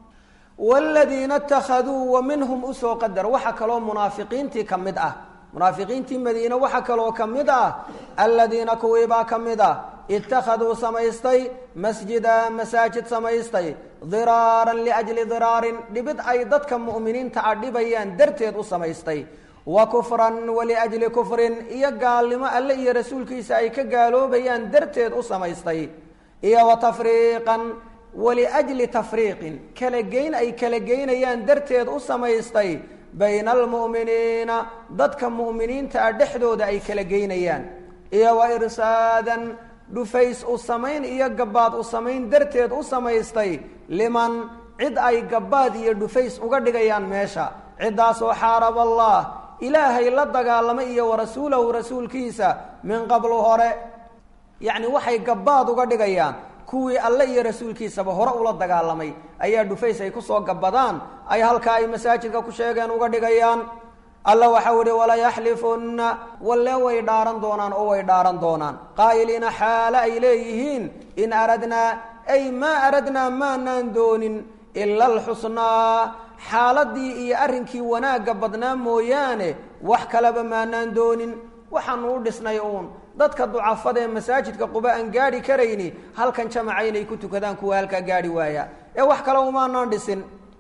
wladiina اtakhaduu wa minhum usoo qadar waxaa kaloo munaafiqiintii ka mid ah munaafiqiintii madiine waxaa kaloo ka mid ah aladiina kuwiibaa ka mid ah ittakhaduu samaystay masjida masaajid samaystay diraaran liajli diraarin dhibid ay dadka mu'miniinta a dhibayaan darteed u samaystay wa kufran waliajli kufrin iyo gaalnimo alle iyo rasuulkiisa ay ka gaaloobayaan darteed u samaystay iyo wa tafriiqan waliajli tafriiqin kala geyn ay kala geynayaan darteed u samaystay bayna almu'miniina dadka mu'miniinta ah dhexdooda ay kala geynayaan iyo wa irsaadan dhufays u samayn iyo gabbaad u samayn darteed u samaystay liman cid ay gabbaad iyo dhufays uga dhigayaan meesha ciddaasoo xaarab allah ilaahay la dagaalamay iyo wa rasuulahu rasuulkiisa min qablu hore yacni waxay gabbaad uga dhigayaan kuwii alle iyo rasuulkiisaba hore ula dagaalamay ayaa dhufays ay kusoo gabbadaan ay halkaa ay masaajidka ku sheegeen uga dhigayaan alla waxau ihi walayaxlifunna walle way dhaaran doonaan oo way dhaaran doonaan qaa'iliina xaale ay leeyihiin in aradnaa ay maa aradnaa maanaan doonin ila alxusnaa xaaladii iyo arrinkii wanaagga badnaa mooyaane wax kaleba maanaan doonin waxaanu u dhisnay uun dadka ducafada ee masaajidka quba aan gaadhi karayni halkan jamaca inay ku tukadaan kuwa halkaa gaadhi waaya ee wax kale umaanaan dhisin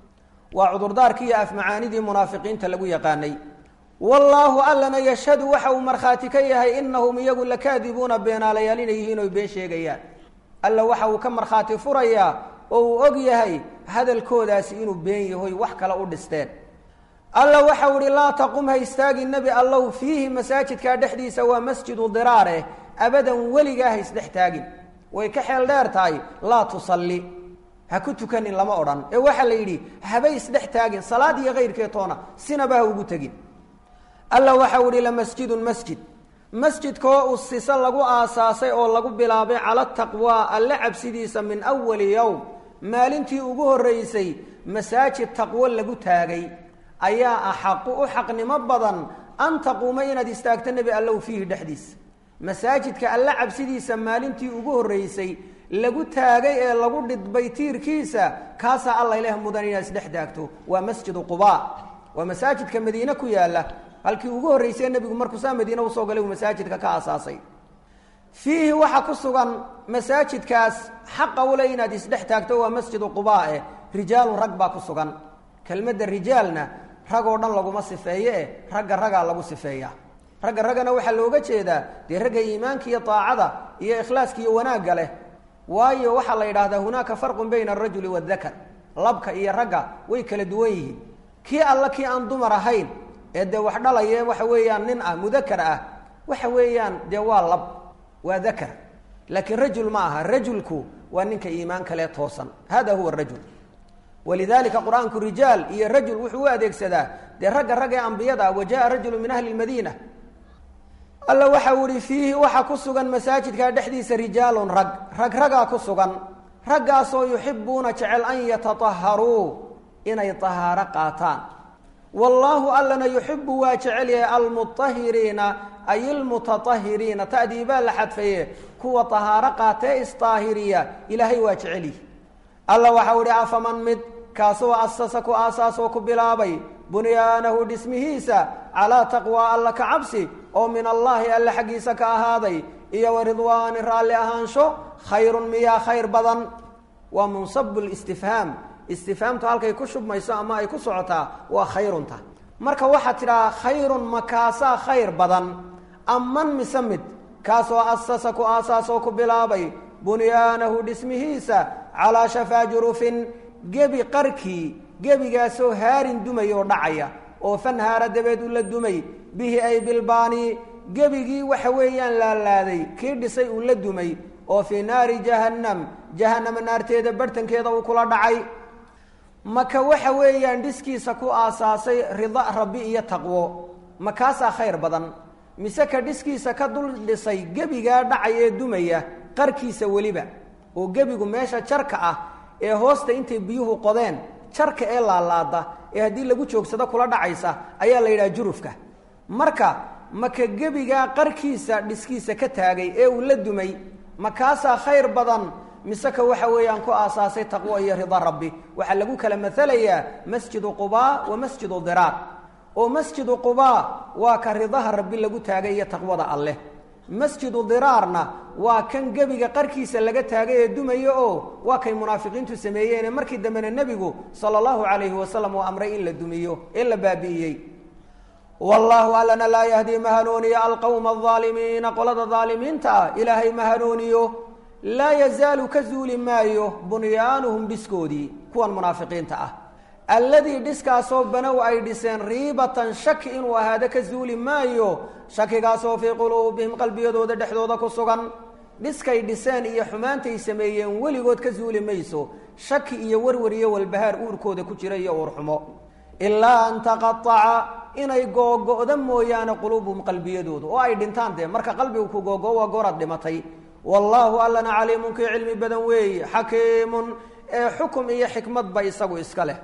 waa cudurdaarkii iyo afmacaanidii munaafiqiinta lagu yaqaanay wallaahu allana yashhadu waxa uu markhaati ka yahay inahum iyagu lakaadibuuna beenaalayaal inay yihiin oy been sheegayaan alla waxa uu ka markhaati furayaa oo uu og yahay hadalkoodaasi inuu been yahoy wax kale u dhisteen alla waxau ihi laa taqum ha istaagi nebi allow fiihi masaajidkaa dhexdiisa waa masjidu diraareh abadan weligaa ha isdhex taagin way ka xeel dheer tahay laa tusalli ha ku tukanin lama odhan ee waxaa la yidhi habay isdhex taagin salaad iyo kayrkee toona sinaba ha ugu tegin alla waxau ihi lamasjidun masjid masjidkoo usisa lagu aasaasay oo lagu bilaabay cala taqwaa alle cabsidiisa min awali yowm maalintii ugu horreysay masaajid taqwo lagu taagay ayaa axaqu u xaqnimo badan an taquuma inaad istaagto nebi allow fiihi dhexdiisa masaajidka alle cabsidiisa maalintii ugu horreysay lagu taagay ee lagu dhidbay tiirkiisa kaasaa alla ileh mudan inaad isdhex taagto waa masjidu qubaa waa masaajidka madiine ku yaalla halkii ugu horreysay nebigu markuu saa madiine usoo galay uu masaajidka ka aasaasay fiihi waxaa ku sugan masaajidkaas xaqa ule inaad isdhex taagto waa masjidu qubaa eh rijaalun rag baa ku sugan kelmadda rijaalna rag oo dhan laguma sifeeye eh ragga ragaa lagu sifeeya ragga raggana waxaa looga jeedaa dee ragga iimaanka iyo daacada iyo ikhlaaska iyo wanaagga leh waayo waxaa la yidhaahdaa hunaaka farqun bayna arajuli waadakar labka iyo ragga way kala duwan yihiin kii alla kii aan dumar ahayn ee dee wax dhalaye waxa weeyaan nin ah mudakar ah waxa weeyaan dee waa lab waa dakar laakiin rajul ma aha rajulku waa ninka iimaan kale toosan hada huwa rajul walidalika qur-aanku rijaal iyo rajul wuxuu u adeegsadaa dee ragga rag ee ambiyada wa jaa rajulu min ahli lmadiina alla waxau ihi fiihi waxaa ku sugan masaajidka dhexdiisa rijaalun rag rag ragaa ku sugan raggaasoo yuxibuuna jecel an yatataharuu inay tahaaro qaataan wallaahu allana yuxibu waa jecel yahay almuahiriina ay ilmutatahiriina ta'dii baa la xadfaye kuwa tahaaro qaatee isdaahiriya ilaahay waa jecel yihi alla waxau ihi afaman mid kaasoo asasa ku aasaasoo ku bilaabay bunyaanahu dhismihiisa calaa taqwaa alla ka cabsi oo min allaahi alle xaggiisa ka ahaaday iyo wa ridwaani raalli ahaansho khayrun miyaa khayr badan waa munsabu listifhaam istifhaamtu halkay ku shubmayso ama ay ku socotaa waa khayrunta marka waxaad tidhahaa khayrun makaasaa khayr badan aman mise mid kaasoo asasa ku aasaasoo ku bilaabay bunyaanahu dhismihiisa calaa shafaa jurufin gebi qarkii gebigaasoo haarin dumay oo dhacaya oo fanhaara dabeed u la dumay bihi ay bilbaani gebigii waxa weeyaan laalaaday kii dhisay uu la dumay oo fii naari jahannam jahannama naarteeda barhtankeeda uu kula dhacay maka waxa weeyaan dhiskiisa ku aasaasay rida rabbi iyo taqwo makaasaa khayr badan mise ka dhiskiisa ka dul dhisay gebigaa dhacay ee dumaya qarkiisa weliba oo gebigu meesha jarka ah ee hoosta intay biyuhu qodeen jarka ee laalaada ee haddii lagu joogsado kula dhacaysa ayaa la yidhaha jurufka marka maka gebigaa qarkiisa dhiskiisa ka taagay ee uu la dumay makaasaa khayr badan mise ka waxa weeyaan ku aasaasay taqwo iyo rida rabbi waxaa lagu kala maalayaa masjidu qubaa wa masjidu diraar oo masjidu qubaa waa ka ridaha rabbi lagu taagay iyo taqwada alleh masjidu diraarna waa kan gebiga qarkiisa laga taagay ee dumaya oo waa kay munaafiqiintu sameeyeene markii dambena nebigu sala allahu calayhi wasalam uu amray in la dumiyo ee la baabi'iyey wallaahu allana laa yahdii ma hanuuniyo alqowma alaalimiina qolada daalimiinta ah ilaahay ma hanuuniyo laa yazaalu ka zuuli maayo bunyaanuhum dhiskoodii kuwan munaafiqiinta ah alladii dhiskaasoo banow ay dhiseen riibatan shaki inuu ahaado ka zuuli maayo shakigaasoo fii quluubihim qalbiyadooda dhexdooda ku sugan dhiskay dhiseen iyo xumaantay sameeyeen weligood ka zuuli mayso shaki iyo warwar iyo walbahaar uurkooda ku jira iyo uurxumo ilaa an taqaaca inay googo'da mooyaane quluubuhum qalbiyadoodu oo ay dhintaan dee marka qalbigu ku googo waa gooraad dhimatay wallaahu allana caliimun kii cilmi badan weeye xakiimun ee xukum iyo xikmadba isagu iska leh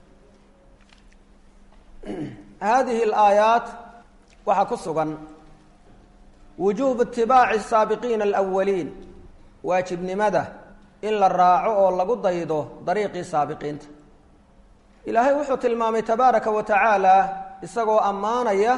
hadihi alaayaat waxaa ku sugan wujuubu itibaaci asaabiqiina alawaliin waajibnimada in la raaco oo lagu daydo dariiqii saabiqiinta ilaahay wuxuu tilmaamay tabaaraka wa tacaala isagoo ammaanaya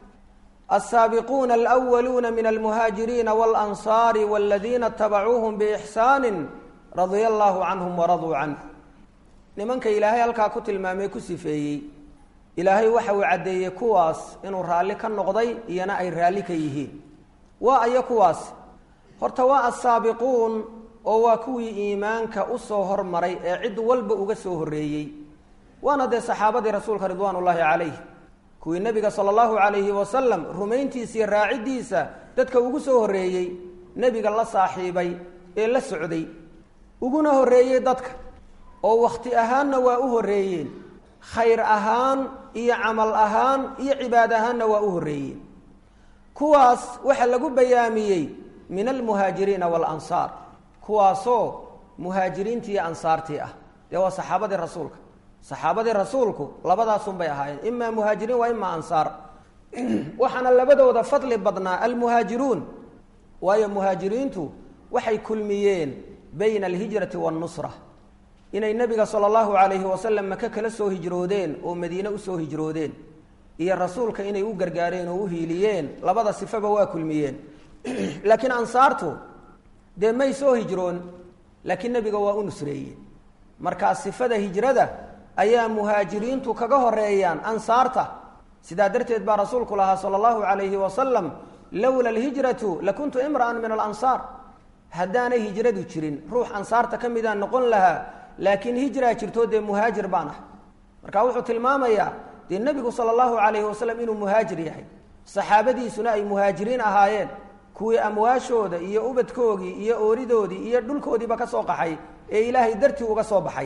alsaabiquuna alwaluuna min almuhaajiriina walansaari waladiina itabacuuhum biixsaani radia allahu canhum waraduu canh nimanka ilaahay halkaa ku tilmaamay ku sifeeyey ilaahay waxa uu caddeeyey kuwaas inuu raalli ka noqday iyona ay raalli ka yihiin waa ayo kuwaas horta waa assaabiquun oo waa kuwii iimaanka usoo hormaray ee cid walba uga soo horreeyey waana dee saxaabadii rasuulka ridwaan ullaahi calayh kuwii nebiga sala allahu calayhi wasalam rumayntiisa iyo raaciddiisa dadka ugu soo horreeyey nebiga la saaxiibay ee la socday uguna horreeyey dadka oo wakhti ahaanna waa u horreeyeen khayr ahaan iyo camal ahaan iyo cibaad ahaanna waa u horreeyeen kuwaas waxaa lagu bayaamiyey min almuhaajiriina waalansaar kuwaasoo muhaajiriintii iyo ansaartii ah dee waa saxaabadii rasuulka saxaabadii rasuulku labadaasunbay ahaayeen imaa muhaajiriin waa imaa ansaar waxaana labadooda fadli badnaa almuhaajiruun waayo muhaajiriintu waxay kulmiyeen bayna alhijrati waannusra inay nebiga sala allahu calayhi wasalam maka kala soo hijroodeen oo madiine usoo hijroodeen iyo rasuulka inay u gargaareen oo u hiiliyeen labada sifaba waa kulmiyeen laakiin ansaartu dee may soo hijroon laakiin nebiga waa u nusreeyeen markaa sifada hijrada ayaa muhaajiriintu kaga horeeyaan ansaarta sidaa darteed baa rasuulku lahaa sala allahu calayhi wasalam lowla alhijratu lakuntu imra'an min alansaar haddaanay hijradu jirin ruux ansaarta ka midaan noqon lahaa laakiin hijraa jirto dee muhaajir baan ah marka wuxuu tilmaamayaa dee nebigu sala allahu calayhi wasalam inuu muhaajir yahay saxaabadiisuna ay muhaajiriin ahaayeen kuwii amwaashooda iyo ubadkoogii iyo ooridoodii iyo dhulkoodiiba ka soo qaxay ee ilaahay dartii uga soo baxay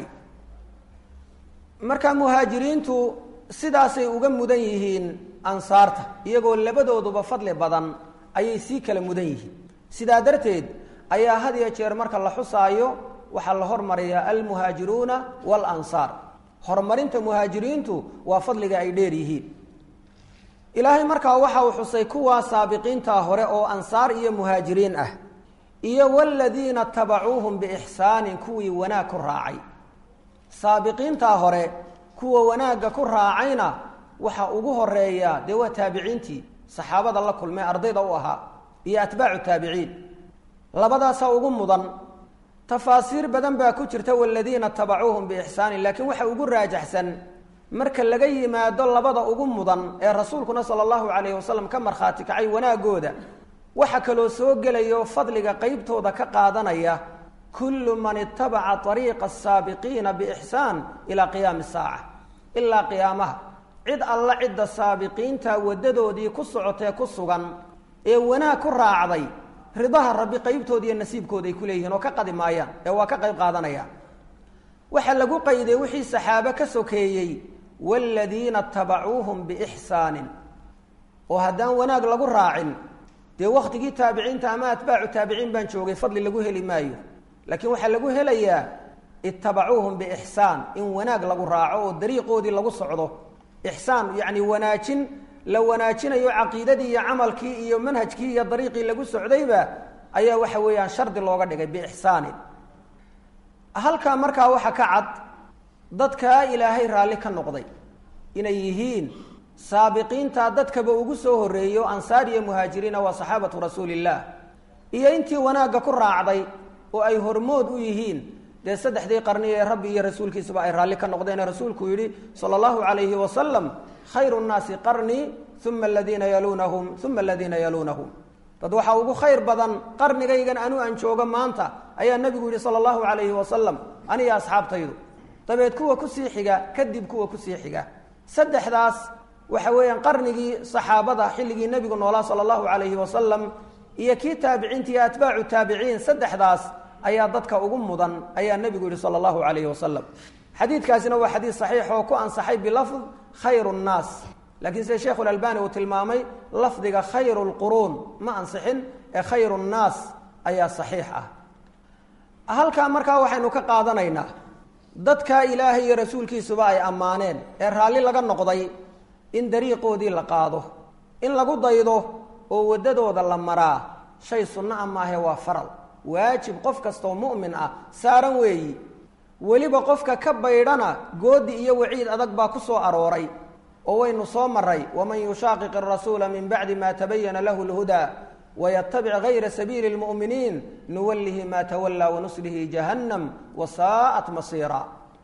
marka muhaajiriintu sidaasay uga mudan yihiin ansaarta iyagoo labadooduba fadli badan ayay sii kala mudan yihiin sidaa darteed ayaa had iyo jeer marka la xusaayo waxaa la hormariyaa almuhaajiruuna waalansaar horumarinta muhaajiriintu waa fadliga ay dheer yihiin ilaahay markaa waxa uu xusay kuwaa saabiqiintaa hore oo ansaar iyo muhaajiriin ah iyo waladiina tabacuuhum biixsaanin kuwii wanaag ku raacay saabiqiintaa hore kuwa wanaagga ku raacayna waxaa ugu horeeya dee waa taabiciintii saxaabada la kulmay ardayda u ahaa iyo atbaacu taabiciin labadaasaa ugu mudan tafaasiir badan baa ku jirta waladiina tabacuuhum biixsaanin laakiin waxa ugu raajaxsan marka laga yimaado labada ugu mudan ee rasuulkuna sala allahu calayhi wasalam ka markhaati kacay wanaagooda waxa kaloo soo gelayo fadliga qeybtooda ka qaadanaya kullu man itabaca ariiqa asaabiqiina biixsaan ilaa qiyaami saaca ilaa qiyaamaha cid alla cidda saabiqiinta waddadoodii ku socotee ku sugan ee wanaag ku raacday ridaha rabbi qeybtooda iyo nasiibkooda ay ku leeyihiin oo ka qadi maayaan ee waa ka qayb qaadanayaan waxaa lagu qayday wixii saxaabe ka sokeeyey waaladiina tabacuuhum biixsaanin oo haddaan wanaag lagu raacin dee wakhtigii taabiciinta ama atbaacu taabiciin baan joogay fadli lagu heli maayo laakiin waxaa lagu helayaa itabacuuhum biixsaan in wanaag lagu raaco oo dariiqoodii lagu socdo ixsaan yacni wanaajin la wanaajinayo caqiidadii iyo camalkii iyo manhajkii iyo dariiqii lagu socdayba ayaa waxa weeyaan shardi looga dhigay biixsaanin halkaa markaa waxa ka cad dadkaa ilaahay raalli ka noqday inay yihiin saabiqiinta dadkaba ugu soo horreeyo ansaar iyo muhaajiriina waa saxaabatu rasuulillaah iyo intii wanaagga ku raacday oo ay hormood u yihiin dee saddexdii qarni ee rabbi iyo rasuulkiisaba ay raalli ka noqdeen rasuulku yidhi sala allahu calayhi wasalam khayru nnaasi qarnii uma aladiina yaluunahum uma aladiina yaluunahum dad waxaa ugu khayr badan qarnigaygan anu aan joogo maanta ayaa nebigu yidhi sala allahu calayhi wasalam aniyo asxaabtaydu dabeed kuwa kusii xiga kadib kuwa kusii xiga saddexdaas waxa weeyaan qarnigii saxaabada xilligii nebigu noolaa sala allahu calayhi wasalam iyo kii taabiciinta iyo atbaacu taabiciin saddexdaas ayaa dadka ugu mudan ayaa nebigu yihi sala allahu calayhi wasalam xadiidkaasina waa xadiid saxiix oo ku ansaxay bilafd khayru nnaas laakiin sida sheikhu lalbani uu tilmaamay lafdiga khayru lquruun ma ansixin ee khayru nnaas ayaa saxiix ah halkaa markaa waxaynu ka qaadanaynaa dadkaa ilaahay iyo rasuulkiisuba ay ammaaneen ee raalli laga noqday in dariiqoodii la qaado in lagu daydo oo waddadooda la maraa shay sunno a maahe waa faral waajib qof kastoo mu'min ah saaran weeyi weliba qofka ka baydhana goodi iyo waciid adag baa ku soo arooray oo waynu soo maray waman yushaaqiq arasuula min bacdi ma tabayana lahu lhudaa waytabic gayra sabiili lmu'miniin nuwallihi ma tawallaa wanuslihi jahannam wasaa'at masiira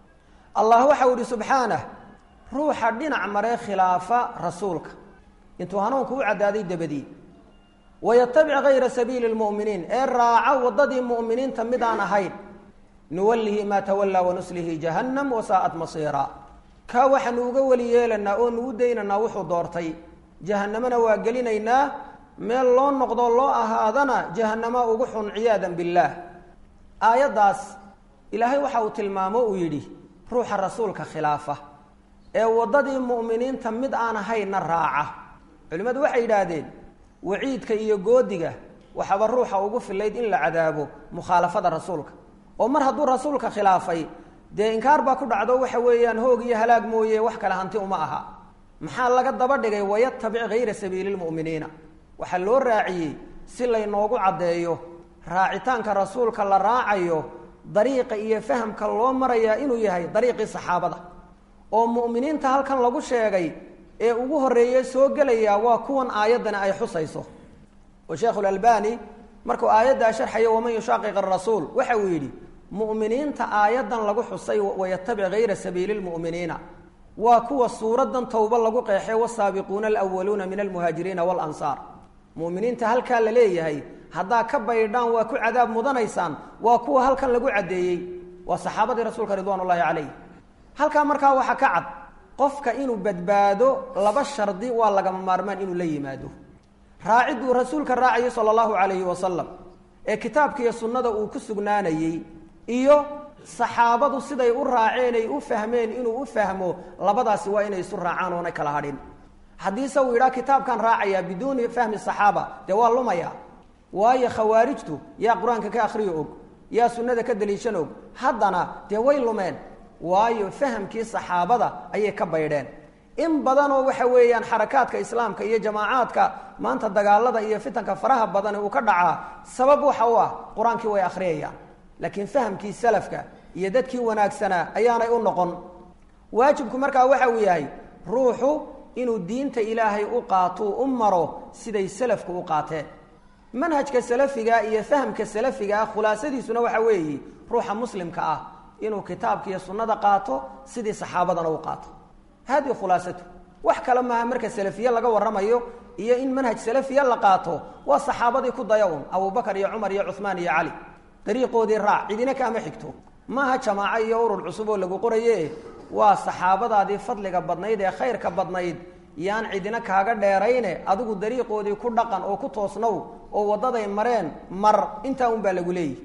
allah waxau ihi subxaanah ruuxa dhinac maree khilaafa rasuulka intuu hanuunku u caddaaday dabadii wayatabic gayra sabiili lmu'miniin ee raaca waddadii mu'miniinta midaan ahayn nuwallihi maa tawallaa wanuslihi jahannam wasaa'at masiira kaa waxaanu uga weli yeelanaa oo nugu daynaynaa wuxuu doortay jahannamana waa gelinaynaa meel loo noqdo loo ahaadana jahannama ugu xun ciyaadan billaah aayaddaas ilaahay waxa uu tilmaamo uu yidhi ruuxa rasuulka khilaafa ee waddadii mu'miniinta mid aan ahaynna raaca culimmadu waxay yidhaahdeen waciidka iyo goodiga waxaba ruuxa ugu filayd in la cadaabo mukhaalafada rasuulka oo mar hadduu rasuulka khilaafay dee inkaar baa ku dhacdo waxa weeyaan hoog iyo halaag mooye wax kale hanti uma aha maxaa laga daba dhigay wayatabic gayra sabiili lmu'miniina waxaa loo raaciyey si laynoogu caddeeyo raacitaanka rasuulka la raacayo dariiqa iyo fahamka loo marayaa inuu yahay dariiqii saxaabada oo mu'miniinta halkan lagu sheegay ee ugu horreeye soo gelaya waa kuwan aayaddani ay xusayso oo sheekhulalbani markuu aayaddaa sharxaya waman yushaaqiq arasuul waxa uu yidhi mu'miniinta aayaddan lagu xusay wayatabic gayra sabiili lmu'miniina waa kuwa suuradan towba lagu qeexay wasaabiquuna alwaluuna min almuhaajiriina waalansaar mu'miniinta halkaa la leeyahay haddaa ka baydhaan waa ku cadaab mudanaysaan waa kuwa halkan lagu caddeeyey waa saxaabadii rasuulka ridwaan ullahi calayh halkaa markaa waxaa ka cad qofka inuu badbaado laba shardi waa lagama maarmaan inuu la yimaado raacidduu rasuulka raacayay sala allahu calayhi wasalam ee kitaabka iyo sunnada uu ku sugnaanayey iyo saxaabadu siday u raaceen ay u fahmeen inuu u fahmo labadaasi waa inay isu raacaan oonay kala hadhin haddiise uu yidhaha kitaabkan raacayaa biduuni fahmi saxaaba dee waa lumaya waayo khawaarijtu yaa qur-aanka ka akhriyo og yaa sunnada ka daliishan og haddana dee way lumeen waayo fahamkii saxaabada ayay ka baydheen in badanoo waxa weeyaan xarakaadka islaamka iyo jamaacaadka maanta dagaalada iyo fitanka faraha badani uu ka dhacaa sabab waxa u ah qur-aankii way akhriyayaan laakiin fahamkii salafka iyo dadkii wanaagsanaa ayaanay u noqon waajibku markaa waxa uu yahay ruuxu inuu diinta ilaahay u qaato u maro siday salafku u qaateen manhajka salafiga iyo fahamka salafiga ah khulaasadiisuna waxa weeye ruuxa muslimka ah inuu kitaabka iyo sunnada qaato sidii saxaabadana u qaato haadii khulaasatu wax kale maaha marka salafiye laga warramayo iyo in manhaj salafiya la qaato waa saxaabadii ku daya un abubakar iyo cumar iyo cuhmaan iyo cali dariiqoodii raac cidina kaama xigto maaha jamaaco iyo urur cusub oo lagu qoraye waa saxaabadaadii fadliga badnayd ee khayrka badnayd yaan cidina kaaga dheerayne adigu dariiqoodii ku dhaqan oo ku toosnow oo waddaday mareen mar intaa un baa lagu leeyihi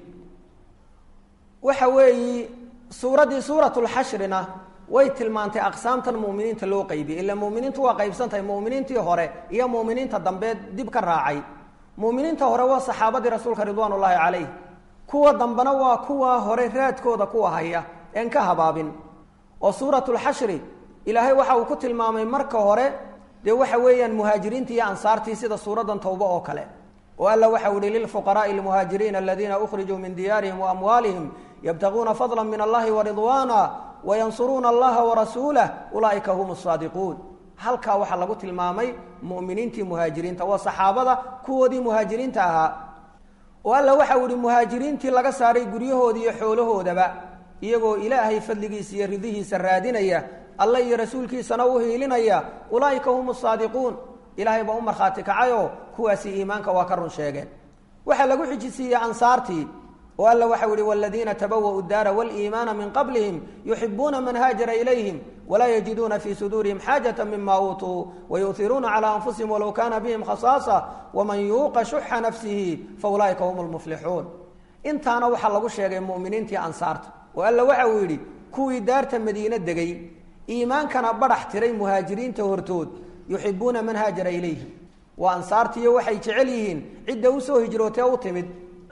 waxa weeyi suuraddii suuratulxashrina way tilmaantay aqsaamtan mu'miniinta loo qaybiyey ila mu'miniintu waa qaybsantahay mu'miniintii hore iyo mu'miniinta dambe dib ka raacay mu'miniinta hore waa saxaabadii rasuulka ridwaan ullaahi calayh kuwa dambena waa kuwa hore raadkooda kuwa haya een ka habaabin oo suuratulxashri ilaahay waxa uu ku tilmaamay marka hore dee waxa weeyaan muhaajiriintii iyo ansaartii sida suuraddan towba oo kale oo alla waxa uhi lilfuqaraai almuhaajiriina aladiina ukhrijuu min diyaarihim waamwaalihim yabtaguuna fadla min allahi waridwaana wayansuruuna allaha warasuulah ulaa'ika hum saadiquun halkaa waxaa lagu tilmaamay mu'miniintii muhaajiriinta waa saxaabada kuwoodii muhaajiriinta ahaa oo alla waxa uu ihi muhaajiriintii laga saaray guryahoodii iyo xoolahoodaba iyagoo ilaahay fadligiisa iyo ridihiisa raadinaya alle iyo rasuulkiisana u hiilinaya ulaa'ika hum saadiquun ilaahay baa u markhaati kacayoo kuwaasi iimaanka waa ka run sheegeen waxaa lagu xijisiiyey ansaartii oo alla waxau ihi waladiina tabawa'u daara waliimaana min qablihim yuxibuuna man haajara ilayhim walaa yajiduuna fii suduurihim xaajata mima uutuu wayuhiruuna calaa anfusihim walow kaana bihim khasaasa waman yuuqa shuxa nafsihi faulaa'ika hum lmuflixuun intaana waxaa lagu sheegay mu'miniintii ansaarta oo alla waxa uu yidhi kuwii daarta madiine degay iimaankana badhax tiray muhaajiriinta hortood yuxibuuna man haajara ilayhim waa ansaartiiyo waxay jecel yihiin cidda usoo hijrootee u timid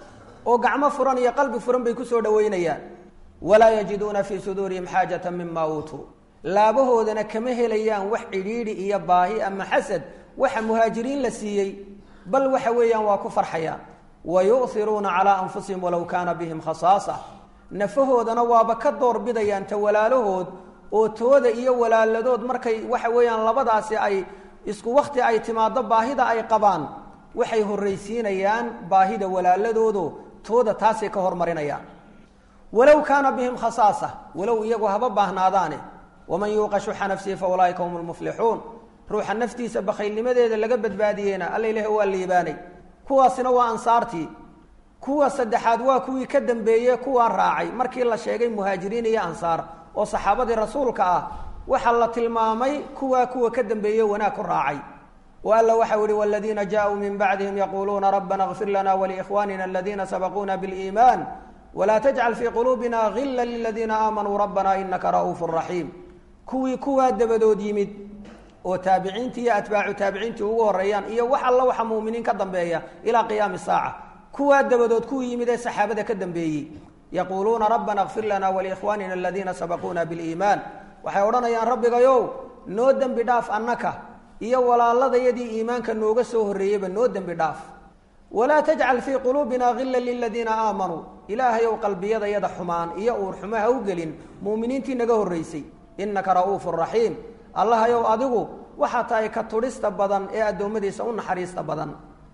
oo gacmo furan iyo qalbi furan bay kusoo dhaweynayaan walaa yajiduuna fii suduurihim xaajata mima uutuu laabahoodana kama helayaan wax cidhiidhi iyo baahi ama xasad waxa muhaajiriin la siiyey bal waxa weeyaan waa ku farxayaan wa yu'hiruuna calaa anfusihim walow kaana bihim khasaasa nafahoodana waaba ka doorbidayaan ta walaalahood oo tooda iyo walaaladood markay waxa weeyaan labadaasi ay isku wakti ay timaado baahida ay qabaan waxay horraysiinayaan baahida walaaladoodo tooda taasay ka hormarinayaan walow kaana bihim khasaasa walow iyagu haba baahnaadaane waman yuuqa shuxa nafsihi fa ulaaika hum lmuflixuun ruuxa naftiisa bakhaylnimadeeda laga badbaadiyeyna alla ilahi waa liibaanay kuwaasina waa ansaartii kuwa saddexaad waa kuwii ka dambeeye kuwaa raacay markii la sheegay muhaajiriin iyo ansaar oo saxaabadii rasuulka ah waxaa la tilmaamay kuwaa kuwa ka dambeeye wanaag ku raacay oo alla waxau yihi waladiina jaaءuu min bacdihim yaquuluuna rabbana اغfir lana wlikhwanina aladiina sabaquuna biاliiman wla tajcal fii quluubina gila liladiina aamanuu rabbana inaka ra'uufu raxiim kuwii kuwaa dabadood yimid oo taabiciintii iyo atbaacu taabiciintii ugu horeeyaan iyo wax alla waxa muuminiin ka dambeeya ilaa qiyaami saaca kuwaa dabadood kuwii yimid ee saxaabada ka dambeeyey yaquuluuna rabbana اغfir lana wlikhwanina aladiina sabaquuna biاliimaan waxay odhanayaan rabbigayow noo dembi dhaaf annaka iyo walaaladayadii iimaanka nooga soo horreeyeyba noo dembi dhaaf walaa tajcal fii quluubina gila liladiina aamanuu ilaahayow qalbiyadayada xumaan iyo uur xumo ha u gelin muuminiintii naga horraysay innaka ra'uufu raxiim allahayow adigu waxaa tahay ka tudhista badan ee addoommadiisa u naxariista badan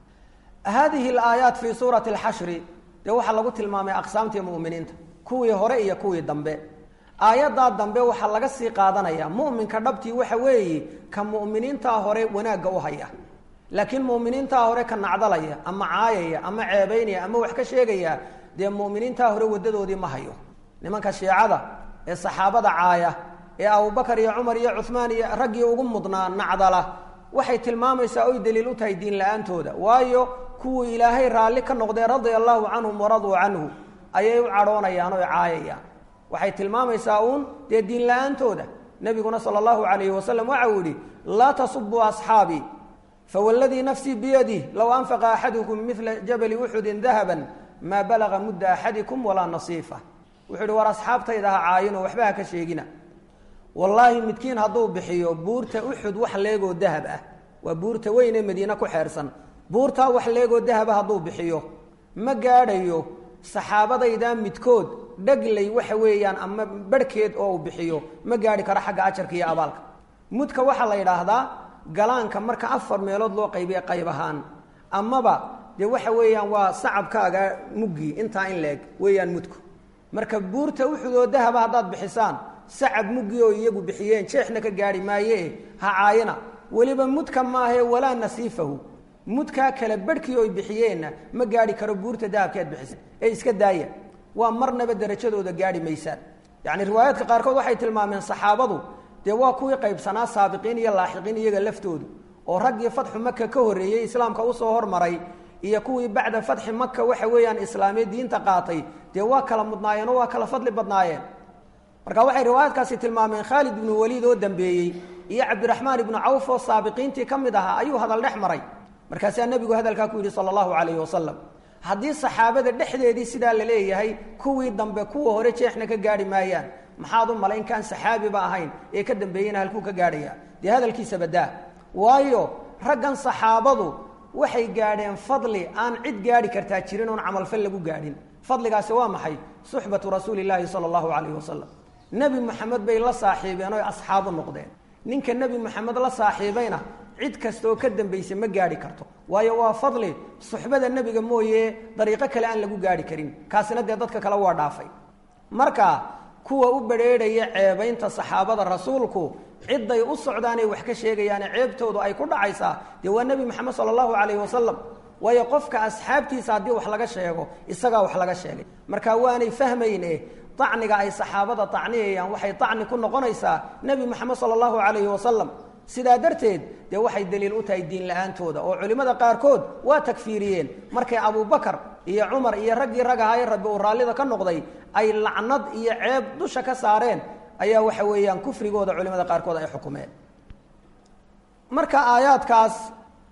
haadihi alaayaat fii suurati alxashri dee waxaa lagu tilmaamay aqsaamtii mu'miniinta kuwii hore iyo kuwii dambe aayaddaa dambe waxaa laga sii qaadanaya mu'minka dhabtii waxa weeye ka mu'miniintaa hore wanaagga u haya laakiin mu'miniintaa hore ka nacdalaya ama caayaya ama ceebaynaya ama wax ka sheegaya dee mu'miniintaa hore wadadoodii ma hayo nimanka shiicada ee saxaabada caaya ee abubakar iyo cumar iyo cuhmaan iyo raggii ugu mudnaa nacdala waxay tilmaamaysaa oy daliil u tahay diin la-aantooda waayo kuwii ilaahay raalli ka noqdee radia allahu canhum waraduu canhu ayay u cadhoonayaan oy caayayaan waxay tilmaamaysaa uun dee diin la-aantooda nebiguna sala allahu calayhi wasalam waxa uu yihi laa tasubuu asxaabii fawladii nafsii biyadih low anfaqa axadukum midla jabali uxudin dahaban maa balaga mudda axadikum walaa nasiifa wuxuu ihi war asxaabtayda ha caayinoo waxba ha ka sheegina wallaahi midkiin hadduu bixiyo buurta uxud wax leegoo dahab ah waa buurta weyn ee madiine ku xeersan buurtaa wax leegoo dahaba hadduu bixiyo ma gaadhayo saxaabadaydaa midkood dhaglay waxa weeyaan ama barhkeed oo uu bixiyo ma gaadhi karo xagga ajarka iyo abaalka mudka waxaa la yidhaahdaa galaanka marka afar meelood loo qaybiye qayb ahaan amaba dee waxa weeyaan waa sacabkaaga muggii intaa in la-eg weeyaan mudku marka buurta uxudoo dahaba haddaad bixisaan sacab muggii oo iyagu bixiyeen jeexna ka gaadhi maayee ha caayina weliba mudka maahee walaa nasiifahu mudkaa kale barhkii oy bixiyeenna ma gaadhi karo buurta dahabkeed bixisa ee iska daaya waa marnaba derajadooda gaadhi maysaan yacni riwaayaadka qaarkood waxay tilmaameen saxaabadu dee waa kuwii qaybsanaa saabiqiin iyo laaxiqiin iyaga laftoodu oo raggii fatxu maka ka horreeyey islaamka usoo hormaray iyo kuwii bacda fatxi maka waxa weeyaan islaamiya diinta qaatay dee waa kala mudnaayeen oo waa kala fadli badnaayeen marka waxay riwaayaadkaasi tilmaameen khaalid ibnu waliid oo dambeeyey iyo cabdiraxmaan ibnu cawf oo saabiqiintii ka mid ahaa ayuu hadal dhex maray markaasaa nebigu hadalkaa ku yidhi sala allahu calayhi wasalam haddii saxaabada dhexdeedii sidaa la leeyahay kuwii dambe kuwa hore jeexna ka gaadhi maayaan maxaad u malayn kaan saxaabiba ahayn ee ka dambeeyeyna halkuu ka gaadhaya dee hadalkiisa badaa waayo raggan saxaabadu waxay gaadheen fadli aan cid gaadhi kartaa jirin oon camalfal lagu gaadhin fadligaasi waa maxay suxbatu rasuuli llaahi sala allahu calayhi wasalam nebi moxamed bay la saaxiibeen oy asxaabu noqdeen ninka nebi moxamed la saaxiibayna cid kastaoo ka dambaysa ma gaadhi karto waayo waa fadli suxbada nebiga mooye dariiqo kale aan lagu gaadhi karin kaasina dee dadka kale waa dhaafay marka kuwa u badrheedhaya ceebaynta saxaabada rasuulku ciday u socdaanay wax ka sheegayaane ceebtoodu ay ku dhacaysaa dee waa nebi moxamed sala allahu calayhi wasalam waayo qofka asxaabtiisa haddii wax laga sheego isagaa wax laga sheegay marka waanay fahmayne acniga ay saxaabada acniyayaan waxay acni ku noqonaysaa nebi moxamed sala allahu calayhi wasalam sidaa darteed dee waxay daliil u tahay diin la-aantooda oo culimmada qaarkood waa takfiiriyeen markay abubakar iyo cumar iyo raggii rag ahaa ee rabbi uu raallida ka noqday ay lacnad iyo ceeb dusha ka saareen ayaa waxa weeyaan kufrigooda culimada qaarkood ay xukumeen marka aayaadkaas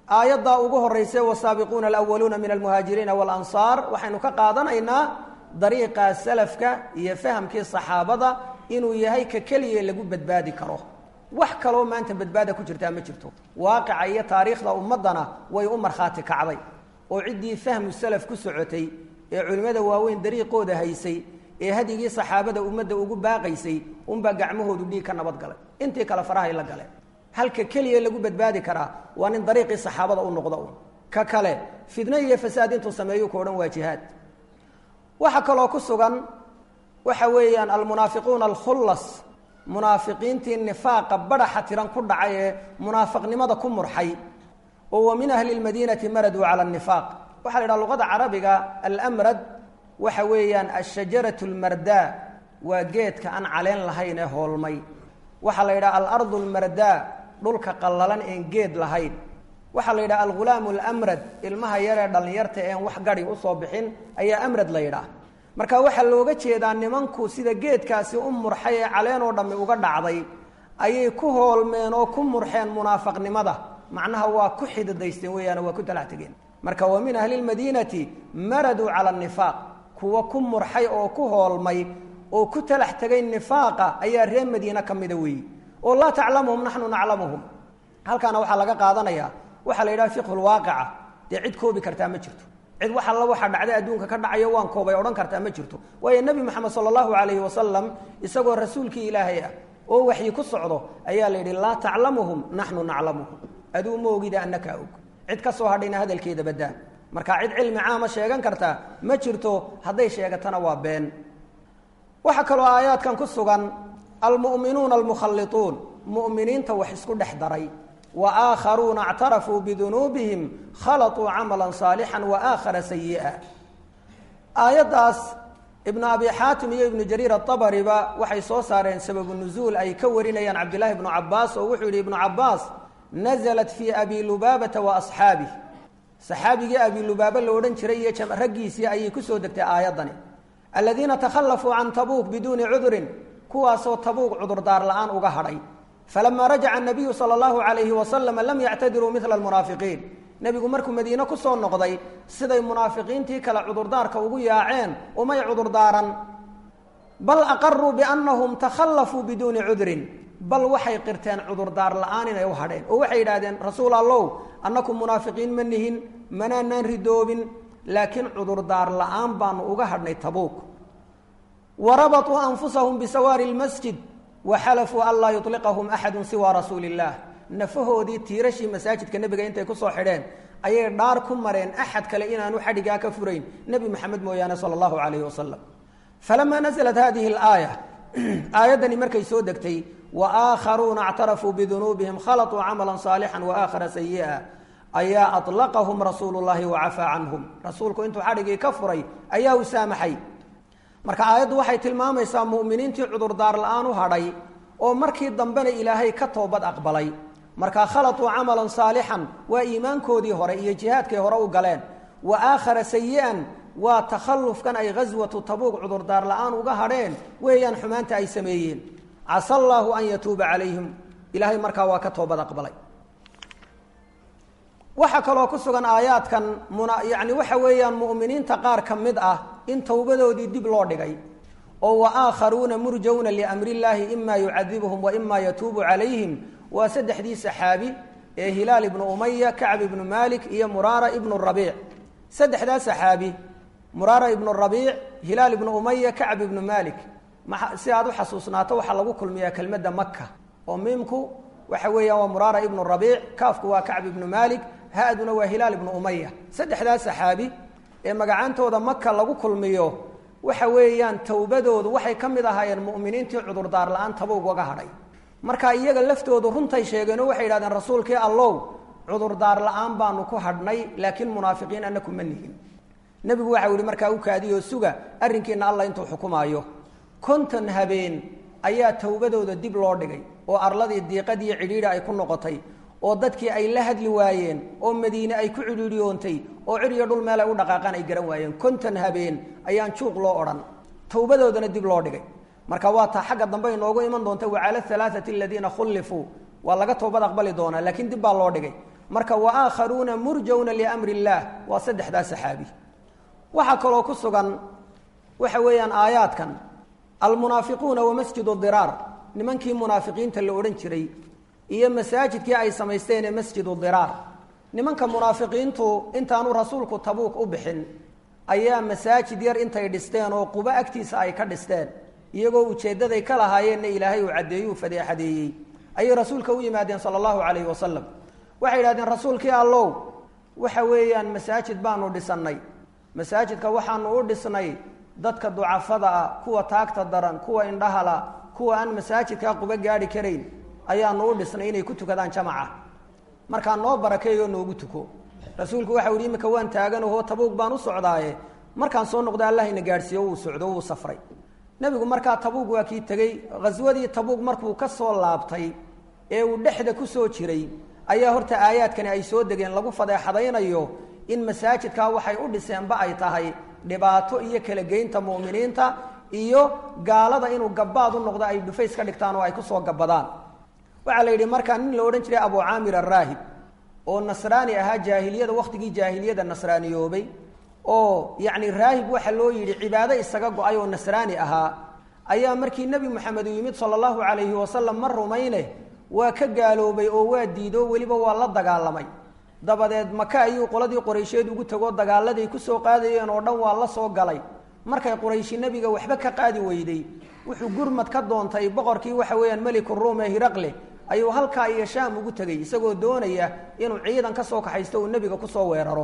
aayaddaa ugu horeysa wasaabiquuna alawaluuna min almuhaajiriina waalansaar waxaynu ka qaadanaynaa dariiqa salafka iyo fahamkii saxaabada inuu yahay ka keliya lagu badbaadi karo wax kaloo maanta badbaada ku jirtaa ma jirto waaqica iyo taariikhda ummaddana way u markhaati kacday oo ciddii fahmu salaf ku socotay ee culimmada waaweyn dariiqooda haysay ee hadigii saxaabada ummadda ugu baaqaysay unbaa gacmahoodu dhiig ka nabad galay intii kale farahay la galeen halka keliya lagu badbaadi karaa waa nin dariiqii saxaabada u noqda un ka kale fidno iyo fasaad intuu sameeyo ka odhan waa jihaad waxaa kaloo ku sugan waxa weeyaan almunaafiquuna alkhullas munaafiqiintii nifaaqa badhaxa tiran ku dhacay ee munaafiqnimada ku murxay oo wa min ahli lmadiinati maraduu cala nifaaq waxaa la yidhaha luqada carabiga almrad waxa weeyaan ashajaratu lmardaa waa geedka aan caleen lahayn ee hoolmay waxaa la yidhaha alardu lmardaa dhulka qallalan een geed lahayn waxaa la yidhaha algulaamu lamrad ilmaha yaree dhallinyarta een wax gadi usoo bixin ayaa amrad la yidhaah marka waxaa looga jeedaa nimanku sida geedkaasi u murxay ee caleen oo dhammi uga dhacday ayay ku hoolmeen oo ku murxeen munaafaqnimada macnaha waa ku xididaysteen weeyaan waa ku talax tegeen marka wa min ahli lmadiinati maraduu cala nifaaq kuwa ku murxay oo ku hoolmay oo ku talax tegay nifaaqa ayaa reer madiine ka mida weeyi oo laa taclamuhum naxnu naclamuhum halkaana waxaa laga qaadanayaa waxaa la yidhaha fiqhu lwaaqica dee cid koobi kartaa ma jirto cid wax alla waxaa dhacday adduunka ka dhacayo waan koobay odhan kartaa ma jirto waayo nebi moxamed sala allahu calayhi wasalam isagoo rasuulkii ilaahay ah oo waxyi ku socdo ayaa la yidhi laa taclamuhum naxnu naclamuhum aduu ma ogida annakaa og cid ka soo hadhayna hadalkeeda baddaa marka cid cilmi caama sheegan kartaa ma jirto hadday sheegatana waa been waxaa kaloo aayaadkan ku sugan almu'minuuna almukhallituun mu'miniinta wax isku dhex daray waakharuuna اctarafuu bidunuubihim khalaطuu camala صaalixا waakhara sayiئa aayaddaas ibnu abi xaatim iyo ibnu jariir aabariba waxay soo saareen sababu nuzuul ay ka warinayaan cabdillahi ibnu cabaas oo wuxuu yihi ibnu cabaas naزlat fii abi lubaabata wa asxaabih saxaabigii abi lubaaba la odhan jiray iyo raggiisii ayay kusoo degtay aayaddani aladiina takhallafuu can tabuuk biduuni cudurin kuwaasoo tabuuk cudurdaar la-aan uga hadhay falama rajaca anabiyu sala allahu calayhi wasalama lam yactadiruu midla almunaafiqiin nebigu markuu madiine kusoo noqday siday munaafiqiintii kale cudurdaarka ugu yaaceen umay cudurdaaran bal aqaruu biannahum takhallafuu biduuni cudrin bal waxay qirteen cudurdaar la-aan inay u hadheen oo waxay yidhahdeen rasuul allow annaku munaafiqiin ma nihin manaanaan ridoobin laakiin cudurdaar la-aan baanu uga hadhnay tabuuk wa rabatuu anfusahum bisawaari lmasjid waxalafuu an laa yuliqahum axadu siwa rasuuli illaah nafahoodii tiirashii masaajidka nebiga intay kusoo xidheen ayay dhaar ku mareen axad kale inaanu xadhigaa ka furayn nebi maxamed mooyaane sala allahu calayhi wasalam falamaa naزlat hadihi اlaaya aayaddani markay soo degtay waakharuuna اctarafuu bidunuubihim khalaطuu camala صaalixا waakhara sayi'a ayaa aطlaqahum rasuulu llahi wacafaa canhum rasuulku intuu xadhigii ka furay ayaa u saamaxay marka aayaddu waxay tilmaamaysaa mu'miniintii cudurdaar la-aan u hadhay oo markii dambena ilaahay ka toobad aqbalay markaa khalatuu camalan saalixan waa iimaankoodii hore iyo jihaadkay hore u galeen wa aakhara sayi-an waa takhallufkan ay ghaswatu tabuuq cudurdaar la-aan uga hadheen weeyaan xumaanta ay sameeyeen casa allaahu an yatuuba calayhim ilaahay markaa waa ka toobad aqbalay waxaa kaloo ku sugan aayaadkan muna yacni waxa weeyaan mu'miniinta qaar ka mid ah in towbadoodii dib loo dhigay oo wa aakharuuna murjawna liamri illaahi ima yucadibuhum wa ima yatuubu calayhim waa saddexdii saxaabi ee hilaal ibnu umaya kacb ibnu malik iyo muraara ibnu rabiic saddexdaa saxaabi muraara ibnu rabiic hilaal ibnu umaya kacb ibnu malik ma si aad u xasuusnaato waxaa lagu kulmiyaa kelmadda maka oo miimku waxa weeyaan waa muraara ibnu rabiic kaafku waa kacb ibnu malik ha-duna waa hilaal ibnu umaya saddexdaa saxaabi ee magacaantooda maka lagu kulmiyo waxa weeyaan towbadoodu waxay ka mid ahaayeen mu'miniintii cudurdaar la-aan tabuug waga hadhay marka iyaga laftoodu runtay sheegeen oo waxay yidhahdeen rasuulkii allow cudurdaar la-aan baanu ku hadhnay laakiin munaafiqiin annaku ma nihin nebigu waxau yihi markaa u kaadiyoo suga arrinkiina alla intuu xukumaayo konton habeen ayaa towbadooda dib loo dhigay oo arladii diiqad iyo cidhiidhi ay ku noqotay oo dadkii ay la hadli waayeen oo madiine ay ku cidhiidhiyoontay oo cir iyo dhul meel ay u dhaqaaqaan ay garan waayeen konton habeen ayaan juuq loo odhan towbadoodana dib loo dhigay marka waa taa xagga dambe inoogu iman doonta wacala alaaati aladiina khullifuu waa laga toobad aqbali doonaa laakiin dib baa loo dhigay marka wa aakharuuna murjawna liamri illaah waa saddexdaa saxaabi waxaa kaloo ku sugan waxa weeyaan aayaadkan almunaafiquuna wa masjidu diraar nimankii munaafiqiinta la odhan jiray iyo masaajidkii ay samaysteen ee masjidu diraar nimanka munaafiqiintu intaanu rasuulku tabuuk u bixin ayaa masaajid yar intay dhisteen oo qubo agtiisa ay ka dhisteen iyagoo ujeeddaday ka lahaayeenna ilaahay uu caddeeyuu fadeexadeeyey ayay rasuulka u yimaadeen sala allahu calayhi wasalam waxay yidhahdeen rasuulkii allow waxa weeyaan masaajid baanu dhisannay masaajidka waxaanu u dhisnay dadka ducafada ah kuwa taagta daran kuwa indhahala kuwa aan masaajidkaa qubo gaadhi karayn ayaanu u dhisnay inay ku tukadaan jamaca markaa noo barakeeyoo noogu tuko rasuulku waxau yihi imika waan taaganaho tabuug baan u socdaaye markaan soo noqda allahayna gaadhsiiyo wuu socdo wuu safray nebigu markaa tabuug waa kii tegey khaswadii tabuug markuu ka soo laabtay ee uu dhexda ku soo jiray ayaa horta aayaadkani ay soo degeen lagu fadeexadaynayo in masaajidkaa waxay u dhiseenba ay tahay dhibaato iyo kala geynta mu'miniinta iyo gaalada inuu gabaad u noqdo ay dhufays ka dhigtaan oo ay kusoo gabadaan waxaa la yidhi markaa nin la odhan jiray abu caamir araahib oo nasraani ahaa jaahiliyada wakhtigii jaahiliyada nasraaniyoobay oo yacni raahib waxa loo yidhi cibaado isaga go-ay oo nasraani ahaa ayaa markii nebi moxamed uu yimid sala allahu calayhi wasalam ma rumayne waa ka gaaloobay oo waa diido weliba waa la dagaalamay dabadeed maka ayuu qoladii quraysheed ugu tegoo dagaaladay kusoo qaadayeen oo dhan waa la soo galay markay qurayshi nebiga waxba ka qaadi weyday wuxuu gurmad ka doontay boqorkii waxa weeyaan meliku ruum ee hiraqle ayuu halkaa iyo shaam ugu tegey isagoo doonaya inuu ciidan ka soo kaxaysto uu nebiga kusoo weeraro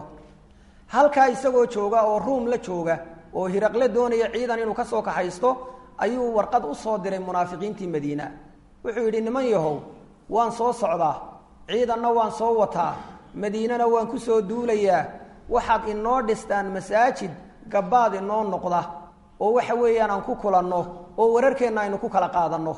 halkaa isagoo jooga oo ruum la jooga oo hiraqle doonaya ciidan inuu kasoo kaxaysto ayuu warqad usoo diray munaafiqiintii madiina wuxuu yidhi niman yahow waan soo socdaa ciidanna waan soo wataa madiinana waan kusoo duulayaa waxaad inoo dhistaan masaajid gabaad inoo noqda oo waxa weeyaan aan ku kulanno oo wararkeenna aynu ku kala qaadanno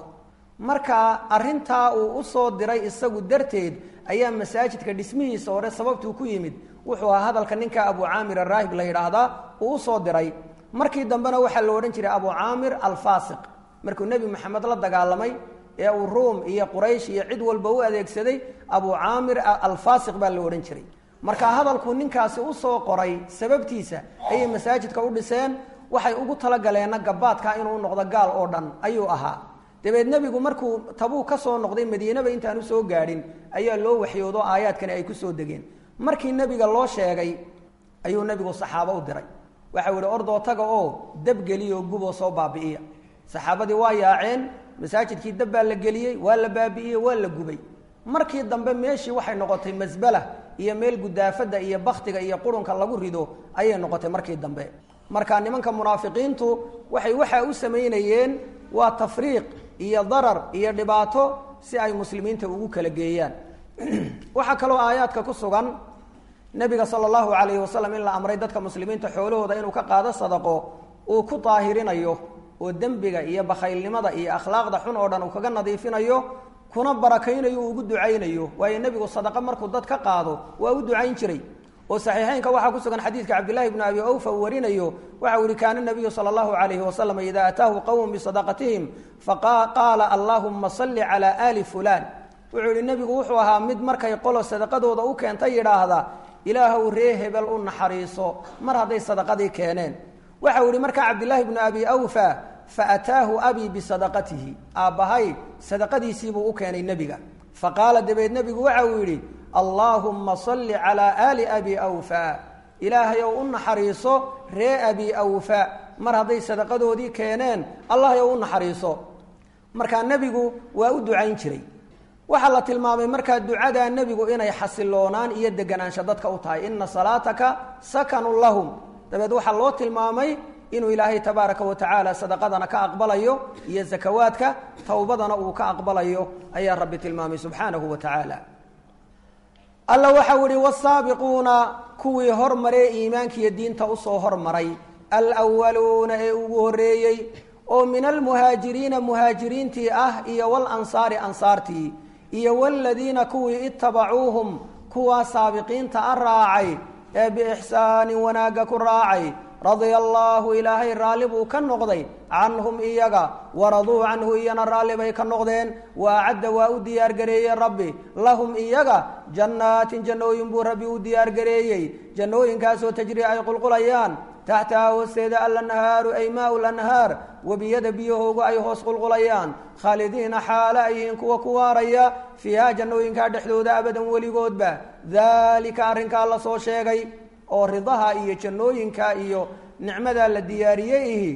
marka arrintaa uu usoo diray isagu darteed ayaa masaajidka dhismihiisa hore sababtuu ku yimid wuxuu ahaa hadalka ninka abu caamir araahib la yidhaahdaa uu usoo diray markii dambena waxaa la odhan jiray abu caamir alfaasiq markuu nebi maxamed la dagaalamay ee uu ruum iyo quraysh iyo cid walba u adeegsaday abu caamir alfaasiq baa la odhan jiray marka hadalkuu ninkaasi usoo qoray sababtiisa ayay masaajidka u dhiseen waxay ugu talagaleenna gabaadka inuu noqdo gaal oo dhan ayuu ahaa dabeed nebigu markuu tabuu ka soo noqday madiinaba intaan usoo gaadhin ayaa loo waxyoodo aayaadkani ay kusoo degeen markii nebiga loo sheegay ayuu nebigu saxaabo u diray waxau yihi ordoo taga oo dabgeliyo guboo soo baabi'iya saxaabadii waa yaaceen masaajidkii dab baa la geliyey waa la baabi'iyey waa la gubay markii dambe meeshii waxay noqotay masbala iyo meel gudaafada iyo baktiga iyo qurunka lagu rido ayay noqotay markii dambe marka nimanka munaafiqiintu waxay waxaa u samaynayeen waa tafriiq iyo darar iyo dhibaato si ay muslimiinta ugu kala geeyaan waxaa kaloo aayaadka ku sugan nebiga sala allahu calayhi wasalam in la amray dadka muslimiinta xoolahooda inuu ka qaado sadaqo uu ku daahirinayo oo dembiga iyo bakhaylnimada iyo akhlaaqda xun oo dhan uu kaga nadiifinayo kuna barakaynayo uu ugu ducaynayo waayo nebigu sadaqo markuu dad ka qaado waa u ducayn jiray oo saxiixeynka waxaa ku sugan xadiidka cabdillahi bni abi awfa uu warinayo waxau yihi kaana nabiyu sala allahu calayhi wasalam ida ataahu qowm bisadaqatihim faqaala allahuma salli calaa aali fulaan wuxuu yihi nebigu wuxuu ahaa mid markay qolo sadaqadooda u keentay yidhaahda ilaahow ree hebel u naxariiso mar hadday sadaqadii keeneen waxau yihi markaa cabdillaahi bnu abi awfa faataahu abii bisadaqatihi aabbahay sadaqadiisiibuu u keenay nebiga faqaala dabeed nebigu waxa uu yidhi allaahumma salli calaa aali abi awfa ilaahayow u naxariiso ree abi awfa mar hadday sadaqadoodii keeneen allahyow u naxariiso markaa nebigu waa u ducayn jiray waxaa la tilmaamay markaa ducadaa nebigu inay xasiloonaan iyo deganaansho dadka u tahay ina salaataka sakanun lahum dabeed waxaa loo tilmaamay inuu ilaahay tabaaraka wa tacaala sadaqadana ka aqbalayo iyo zakawaadka towbadana uu ka aqbalayo ayaa rabbi tilmaamay subxaanahu wa tacaala alla waxau ihi wasaabiquuna kuwii hormaree iimaankiiyo diinta usoo hormaray alwaluuna ee ugu horeeyey oo min almuhaajiriina muhaajiriintii ah iyo walansaari ansaartii iyo waladiina kuwii itabacuuhum kuwaa saabiqiinta a raacay ee biixsaanin wanaagga ku raacay radia allaahu ilaahay raalli buu ka noqday canhum iyaga waraduu canhu iyana raalli bay ka noqdeen wa acadda waa u diyaargareeyey rabbi lahum iyaga jannaatin jannooyin buu rabbi u diyaargareeyey jannooyinkaasoo tajri ay qulqulayaan taxtaha hoosteeda alanhaaru ay maau lanhaar webiyada biyahoogu ay hoos qulqulayaan khaalidiina xaale ay yihiin kuwa ku waaraya fiiha jannooyinkaa dhexdooda abadan weligoodba daalika arrinkaa la soo sheegay oo ridaha iyo jannooyinka iyo nicmadaa la diyaariyey ihi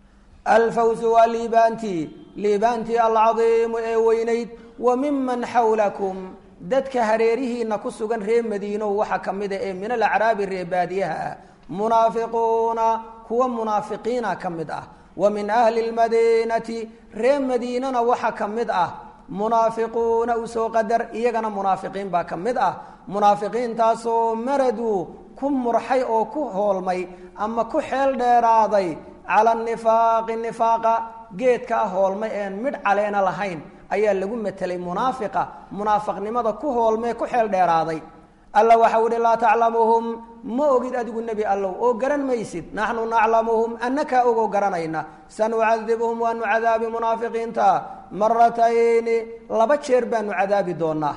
alfawsu waa liibaantii liibaantii alcadiimu ee weynayd wa miman xawlakum dadka hareerihiina ku sugan reer madiinow waxaa ka mid a ee min alacraabi reer baadiyaha ah munaafiquuna kuwa munaafiqiina ka mid ah wa min ahli lmadiinati reer madiinana waxaa ka mid ah munaafiquuna usoo qadar iyagana munaafiqiin baa ka mid ah munaafiqiintaasoo maraduu ku murxay oo ku hoolmay ama ku xeel dheeraaday cala nifaaqi nifaaqa geedkaa hoolmay een midh caleena lahayn ayaa lagu matelay munaafiqa munaafiqnimada ku hoolmee ku xeel dheeraaday alla waxau ihi laa taclamuhum ma ogid adigu nebi allow oo garan maysid naxnu naclamuhum annakaa ogoo garanayna sanucadibuhum waanu cadaabi munaafiqiinta maratayni laba jeer baanu cadaabi doonaa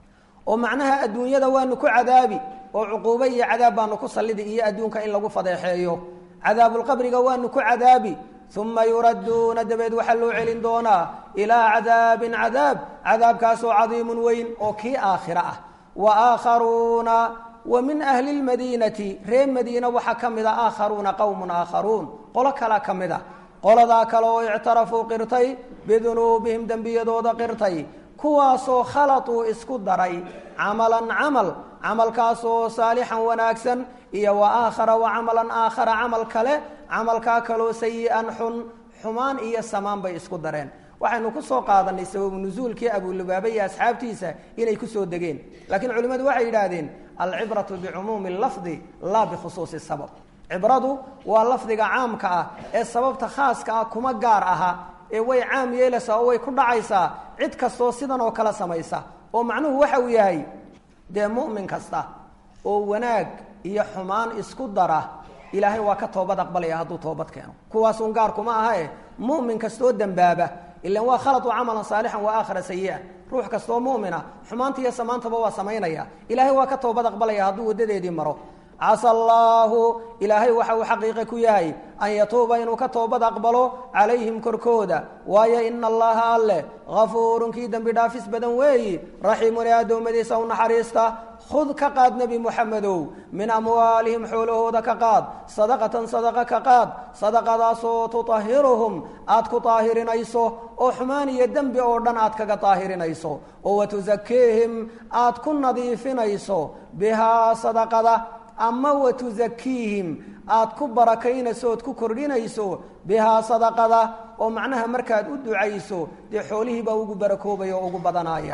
oo macnaha adduunyada waanu ku cadaabi oo cuquubo iyo cadaab baanu ku sallidi iyo adduunka in lagu fadeexeeyo cadaabulqabriga waanu ku cadaabi uma yuradduuna dabeed waxaa loo celin doonaa ilaa cadaabin cadaab cadaabkaasoo cadiimun weyn oo kii aakhira ah wa aakharuuna wa min ahli lmadiinati reer madiina waxaa ka mid a aakharuuna qowmun aakharuun qolo kala ka mid a qoladaa kale oo ictarafuu qirtay bidunuubihim dembiyadooda qirtay kuwaasoo khalatuu isku daray camalan camal camalkaasoo saalixan wanaagsan iyo wa aakhara wa camalan aakhara camal kale camalkaa kaloo sayi-an xun xumaan iyo samaan bay isku dareen waxaynu ku soo qaadanay sababu nusuulkii abulubaaba iyo asxaabtiisa inay kusoo degeen laakiin culimmadu waxay yidhaahdeen alcibratu bicumuumi lafdi laa bikhusuusi sabab cibradu waa lafdiga caamka ah ee sababta khaaska ah kuma gaar aha ee way caam yeelaysaa oo way ku dhacaysaa cid kastoo sidan oo kale samaysa oo macnuhu waxa uu yahay dee mu'min kasta oo wanaag iyo xumaan isku dara ilaahay waa ka toobad aqbalaya hadduu toobad keeno kuwaasun gaar kuma ahae mu'min kastoo dembaaba ilan waa khalatu camalan saalixan wa aakhara sayi-an ruux kastoo mu'mina xumaanta iyo samaantaba waa samaynaya ilaahay waa ka toobad aqbalaya hadduu waddadeedii maro casa allaahu ilaahay waxa uu xaqiiqe ku yahay an yatuuba inuu ka toobad aqbalo calayhim korkooda waayo ina allaha alleh hafuurun kii dembi dhaafis badan weeyi raxiimun ee addoommadiisa u naxariista khud ka qaad nebi moxamedow min amwaalihim xoolahooda ka qaad sadaqatan sadaqa ka qaad sadaqadaasoo tutahiruhum aad ku daahirinayso oo xumaan iyo dembi oo dhan aad kaga daahirinayso oo watusakiihim aad ku nadiifinayso bihaa sadaqada ama watusakiihim aad ku barakaynayso ood ku kordhinayso bihaa sadaqada oo macnaha markaad u ducayso dee xoolihiibaa ugu barakoobaya oo ugu badanaya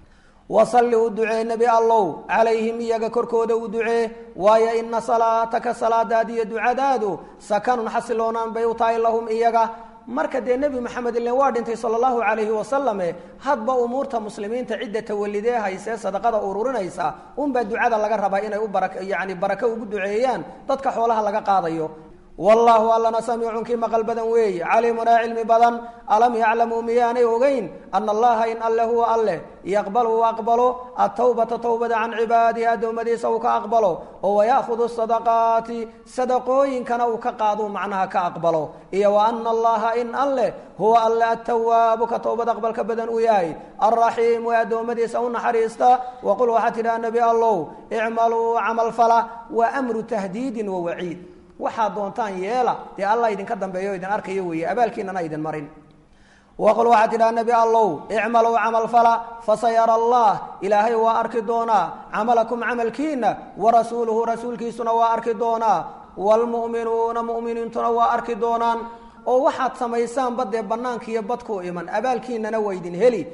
wasalli u ducee nebi allow calayhim iyaga korkooda u ducee waayo ina salaataka salaadaadi iyo ducadaadu sakanun xasiloonaan bay u tahay lahum iyaga marka dee nebi maxamed ilen waa dhintay sala allahu calayhi wasalame hadba umuurta muslimiinta cidda tawalidee haysee sadaqada ururinaysa unbaa ducada laga rabaa inay u bara yani barako ugu duceeyaan dadka xoolaha laga qaadayo wallaahu allana samiicun kii maqal badan weeye caliimunaa cilmi badan alam yaclamuu miyaanay ogeyn ana allaha in alle huwa alleh yaqbalu uu aqbalo atawbata towbada can cibaadihi addoommadiisa uu ka aqbalo oo waya'khudu sadaqaati sadaqooyinkana uu ka qaaduu macnaha ka aqbalo iyo wa ana allaha in alleh huwa alle atawaabu ka towbad aqbalka badan uu yahay alraxiimu ee addoommadiisa u naxariista waqul waxaa tidhaha nebi allow icmaluu camal fala wa amru tahdiidin wa waciid waxaad doontaan yeela dee allah idinka dambeeyo idin arkayo weeye abaalkiinana idin marin waqul waxaad tidhaha nebi allow icmalow camal fala fasayara allah ilaahay waa arki doonaa camalakum camalkiina warasuuluhu rasuulkiisuna waa arki doonaa waalmu'minuuna mu'miniintuna waa arki doonaan oo waxaad samaysaanba dee bannaanka iyo badkuu iman abaalkiinana waa idin heli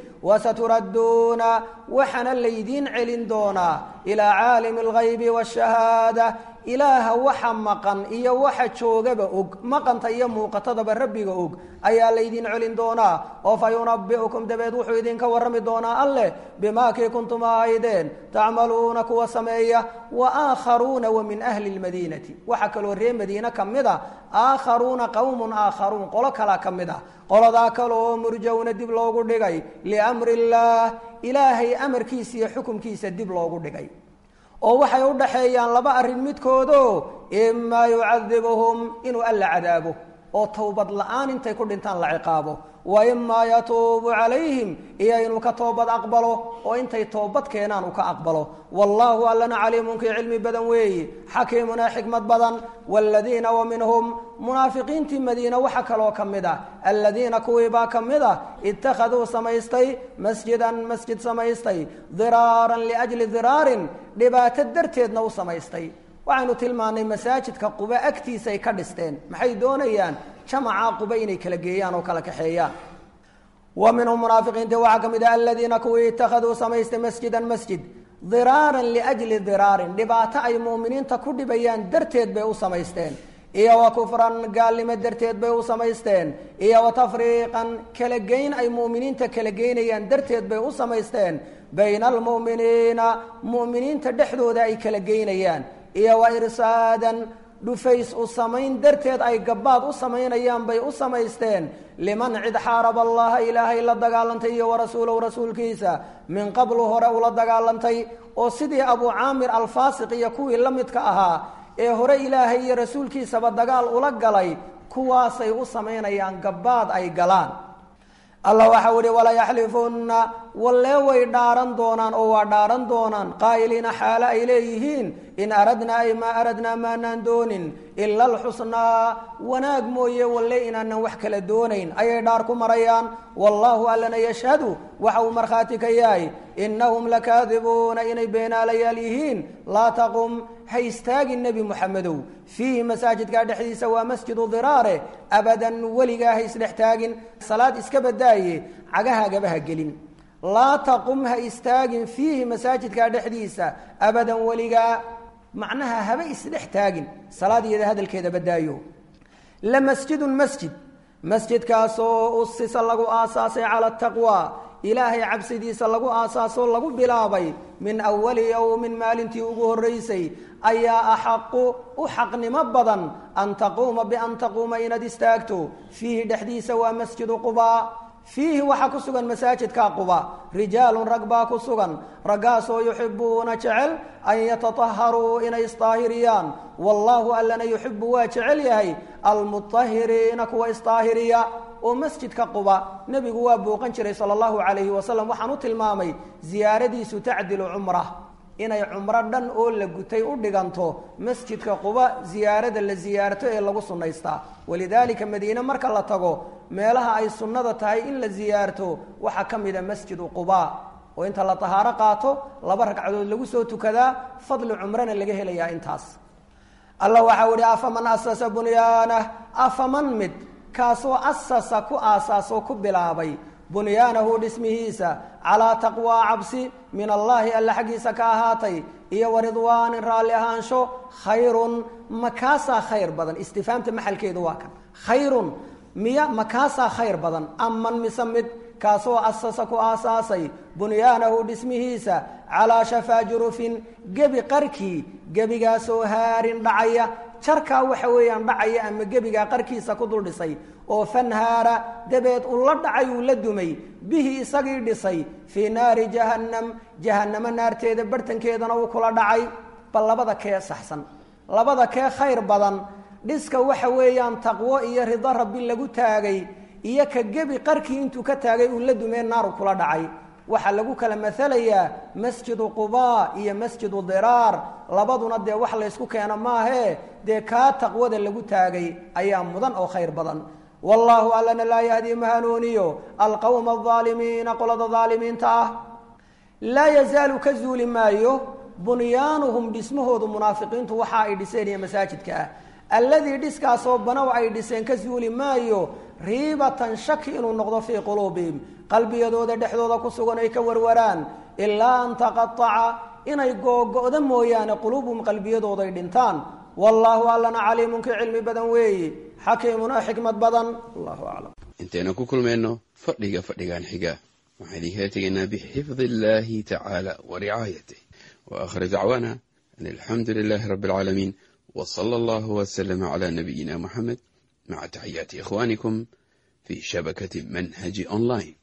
wasaturadduuna waxaana laydiin celin doonaa ilaa caalimi alghaybi waashahaada ilaaha waxa maqan iyo waxa joogaba og maqanta iyo muuqatadaba rabbiga og ayaa laydin celin doonaa oo fa yunabi'ukum dabeed wuxuu idinka warrami doonaa alleh bimaa kii kuntum ahaydeen tacmaluuna kuwa sameeya wa aakharuuna wa min ahli lmadiinati waxaa kaloo ree madiine ka mid a aakharuuna qowmun aakharuun qolo kalaa ka mid ah qoladaa kale oo murjowna dib loogu dhigay liamri illaah ilaahay amarkiisa iyo xukumkiisa dib loogu dhigay oo waxay u dhaxeeyaan laba arrin midkoodo imaa yucadibuhum inuu alla cadaabo oo towbad la-aan intay ku dhintaan la ciqaabo wa imaa yatuubu calayhim iyo inuu ka toobad aqbalo oo intay toobad keenaan uu ka aqbalo wallaahu allana caliimunkii cilmi badan weeyi xakiimuna xikmad badan waaladiina wa minhum munaafiqiintii madiine waxa kaloo ka mid ah aladiina kuwiibaa ka mid ah ittakhaduu samaystay masjidan masjid samaystay diraaran liajli diraarin dhibaato darteedna u samaystay waxaynu tilmaannay masaajidka quba agtiisa ay ka dhisteen maxay doonayaan jamaca quba inay kala geeyaan oo kala kaxeeyaan wa minhum munaafiqiinti waxaa ka mid ah aladiina kuwii ittakhaduu samaystay masjidan masjid diraaran liajli diraarin dhibaato ay muuminiinta ku dhibayaan darteed bay u samaysteen iyo wa kufran gaalnimo darteed bay u samaysteen iyo wa tafriiqan kala geyn ay mu'miniinta kala geynayaan darteed bay u samaysteen bayna almu'miniina mu'miniinta dhexdooda ay kala geynayaan iyo wa irsaadan dhufays u samayn darteed ay gabbaad u samaynayaan bay u samaysteen liman cid xaaraba allaha ilaahay la dagaalantay iyo warasuulahu rasuulkiisa min qablu hore ula dagaalantay oo sidii abuu caamir alfaasiq iyo kuwii la midka ahaa ee hore ilaahay iyo rasuulkiisaba dagaal ula galay kuwaasay u samaynayaan gabbaad ay galaan allah waxau ihi walayaxlifunna wallee way dhaaran doonaan oo waa dhaaran doonaan qaa'iliina xaale ay leeyihiin in aradnaa ay maa aradnaa maanaan doonin ila alxusnaa wanaag mooye walle inaanan wax kala doonayn ayay dhaar ku marayaan wallaahu allana yashhadu waxa uu markhaati ka yahay innahum lakaadibuuna inay beenaalayaal yihiin laa taqum ha istaagin nebi moxamedow fiihi masaajidkaa dhexdiisa waa masjidu diraare abadan weligaa ha isdhex taagin salaad iska badaaye cagahaagaba ha gelin laa taqum ha istaagin fiihi masaajidkaa dhexdiisa abadan weligaa macnaha haba isdhex taagin salaad iyada hadalkeeda badaayo la masjidun masjid masjidkaasoo usisa lagu aasaasay cala taqwa ilaahay cabsidiisa lagu aasaasoo lagu bilaabay min awali yowmin maalintii ugu horreysay ayaa axaqu u xaqnimo badan an taquuma bian taquuma inaad istaagto fiihi dhexdiisa waa masjidu qubaa fiihi waxaa ku sugan masaajidka quba rijaalun rag baa ku sugan raggaasoo yuxibuuna jecel an yatataharuu inay isdaahiriyaan wallaahu allana yuxibu waa jecel yahay almutahiriina kuwa isdaahiriya oo masjidka quba nebigu waa booqan jiray sala allahu calayhi wasalam waxaan u tilmaamay ziyaaradiisu tacdilu cumra inay cumro dhan oo la gutay u dhiganto masjidka quba ziyaarada la ziyaarto ee lagu sunnaystaa walidaalika madiine marka la tago meelaha ay sunnada tahay in la ziyaarto waxaa ka mid a masjidu quba oo inta la tahaaro qaato laba ragcadood lagu soo tukadaa fadli cumrana laga helayaa intaas allah waxau ihi afaman asasa bunyaanah afaman mid kaasoo asasa ku aasaasoo ku bilaabay bunyaanahu dhismihiisa calaa taqwaa cabsi min allaahi alla xaggiisa ka ahaatay iyo waridwaanin raalli ahaansho khayrun makaasaa khayr badan istifaamta maxalkeedu waa kan khayrun miya makaasaa khayr badan aman mise mid kaasoo asasa ku aasaasay bunyaanahu dhismihiisa calaa shafaa jurufin gebi qarkii gebigaasoo haarin dhacaya jarkaa waxa weeyaan dhacaya ama gebigaa qarkiisa ku dul dhisay oo fanhaara dabeed uu la dhacay uu la dumay bihi isagii dhisay fii naari jahannam jahannamo naarteeda bartankeedana uu kula dhacay bal labada kee saxsan labada kee khayr badan dhiska waxa weeyaan taqwo iyo rido rabbi lagu taagay iyo ka gebi qarkii intuu ka taagay uu la dumee naaru kula dhacay waxaa lagu kala maalayaa masjidu qubaa iyo masjidu diraar labaduna dee wax laysku keeno maahee dee kaa taqwada lagu taagay ayaa mudan oo khayr badan wallaahu allana laa yahdii ma hanuuniyo alqowma alaalimiina qolada aalimiinta ah laa yazaalu ka zuuli maayo bunyaanuhum dhismahoodu munaafiqiintu waxa ay dhiseen iyo masaajidka ah alladii dhiskaasoo banow ay dhiseen ka zuuli maayo riibatan shaki inuu noqdo fii quluubihim qalbiyadooda dhexdooda ku sugan ay ka warwaraan ilaa an taqaaca inay googo'da mooyaane quluubuhum qalbiyadooday dhintaan wallaahu allana caliimun kii cilmi badan weeyi xakiimuna xikmad badan allahu aclam intaynu ku kulmayno fadhiga fadhigan xiga waxaan idinkala tegaynaa bixifdi illahi tacaala wa ricaayatih wa akhir dacwaana an alxamdu lilahi rabbi alcaalamiin w sala allahu wslama cla nabiyina muxamed maca taxiyaati ikhwanikum fi shabakati manhaji online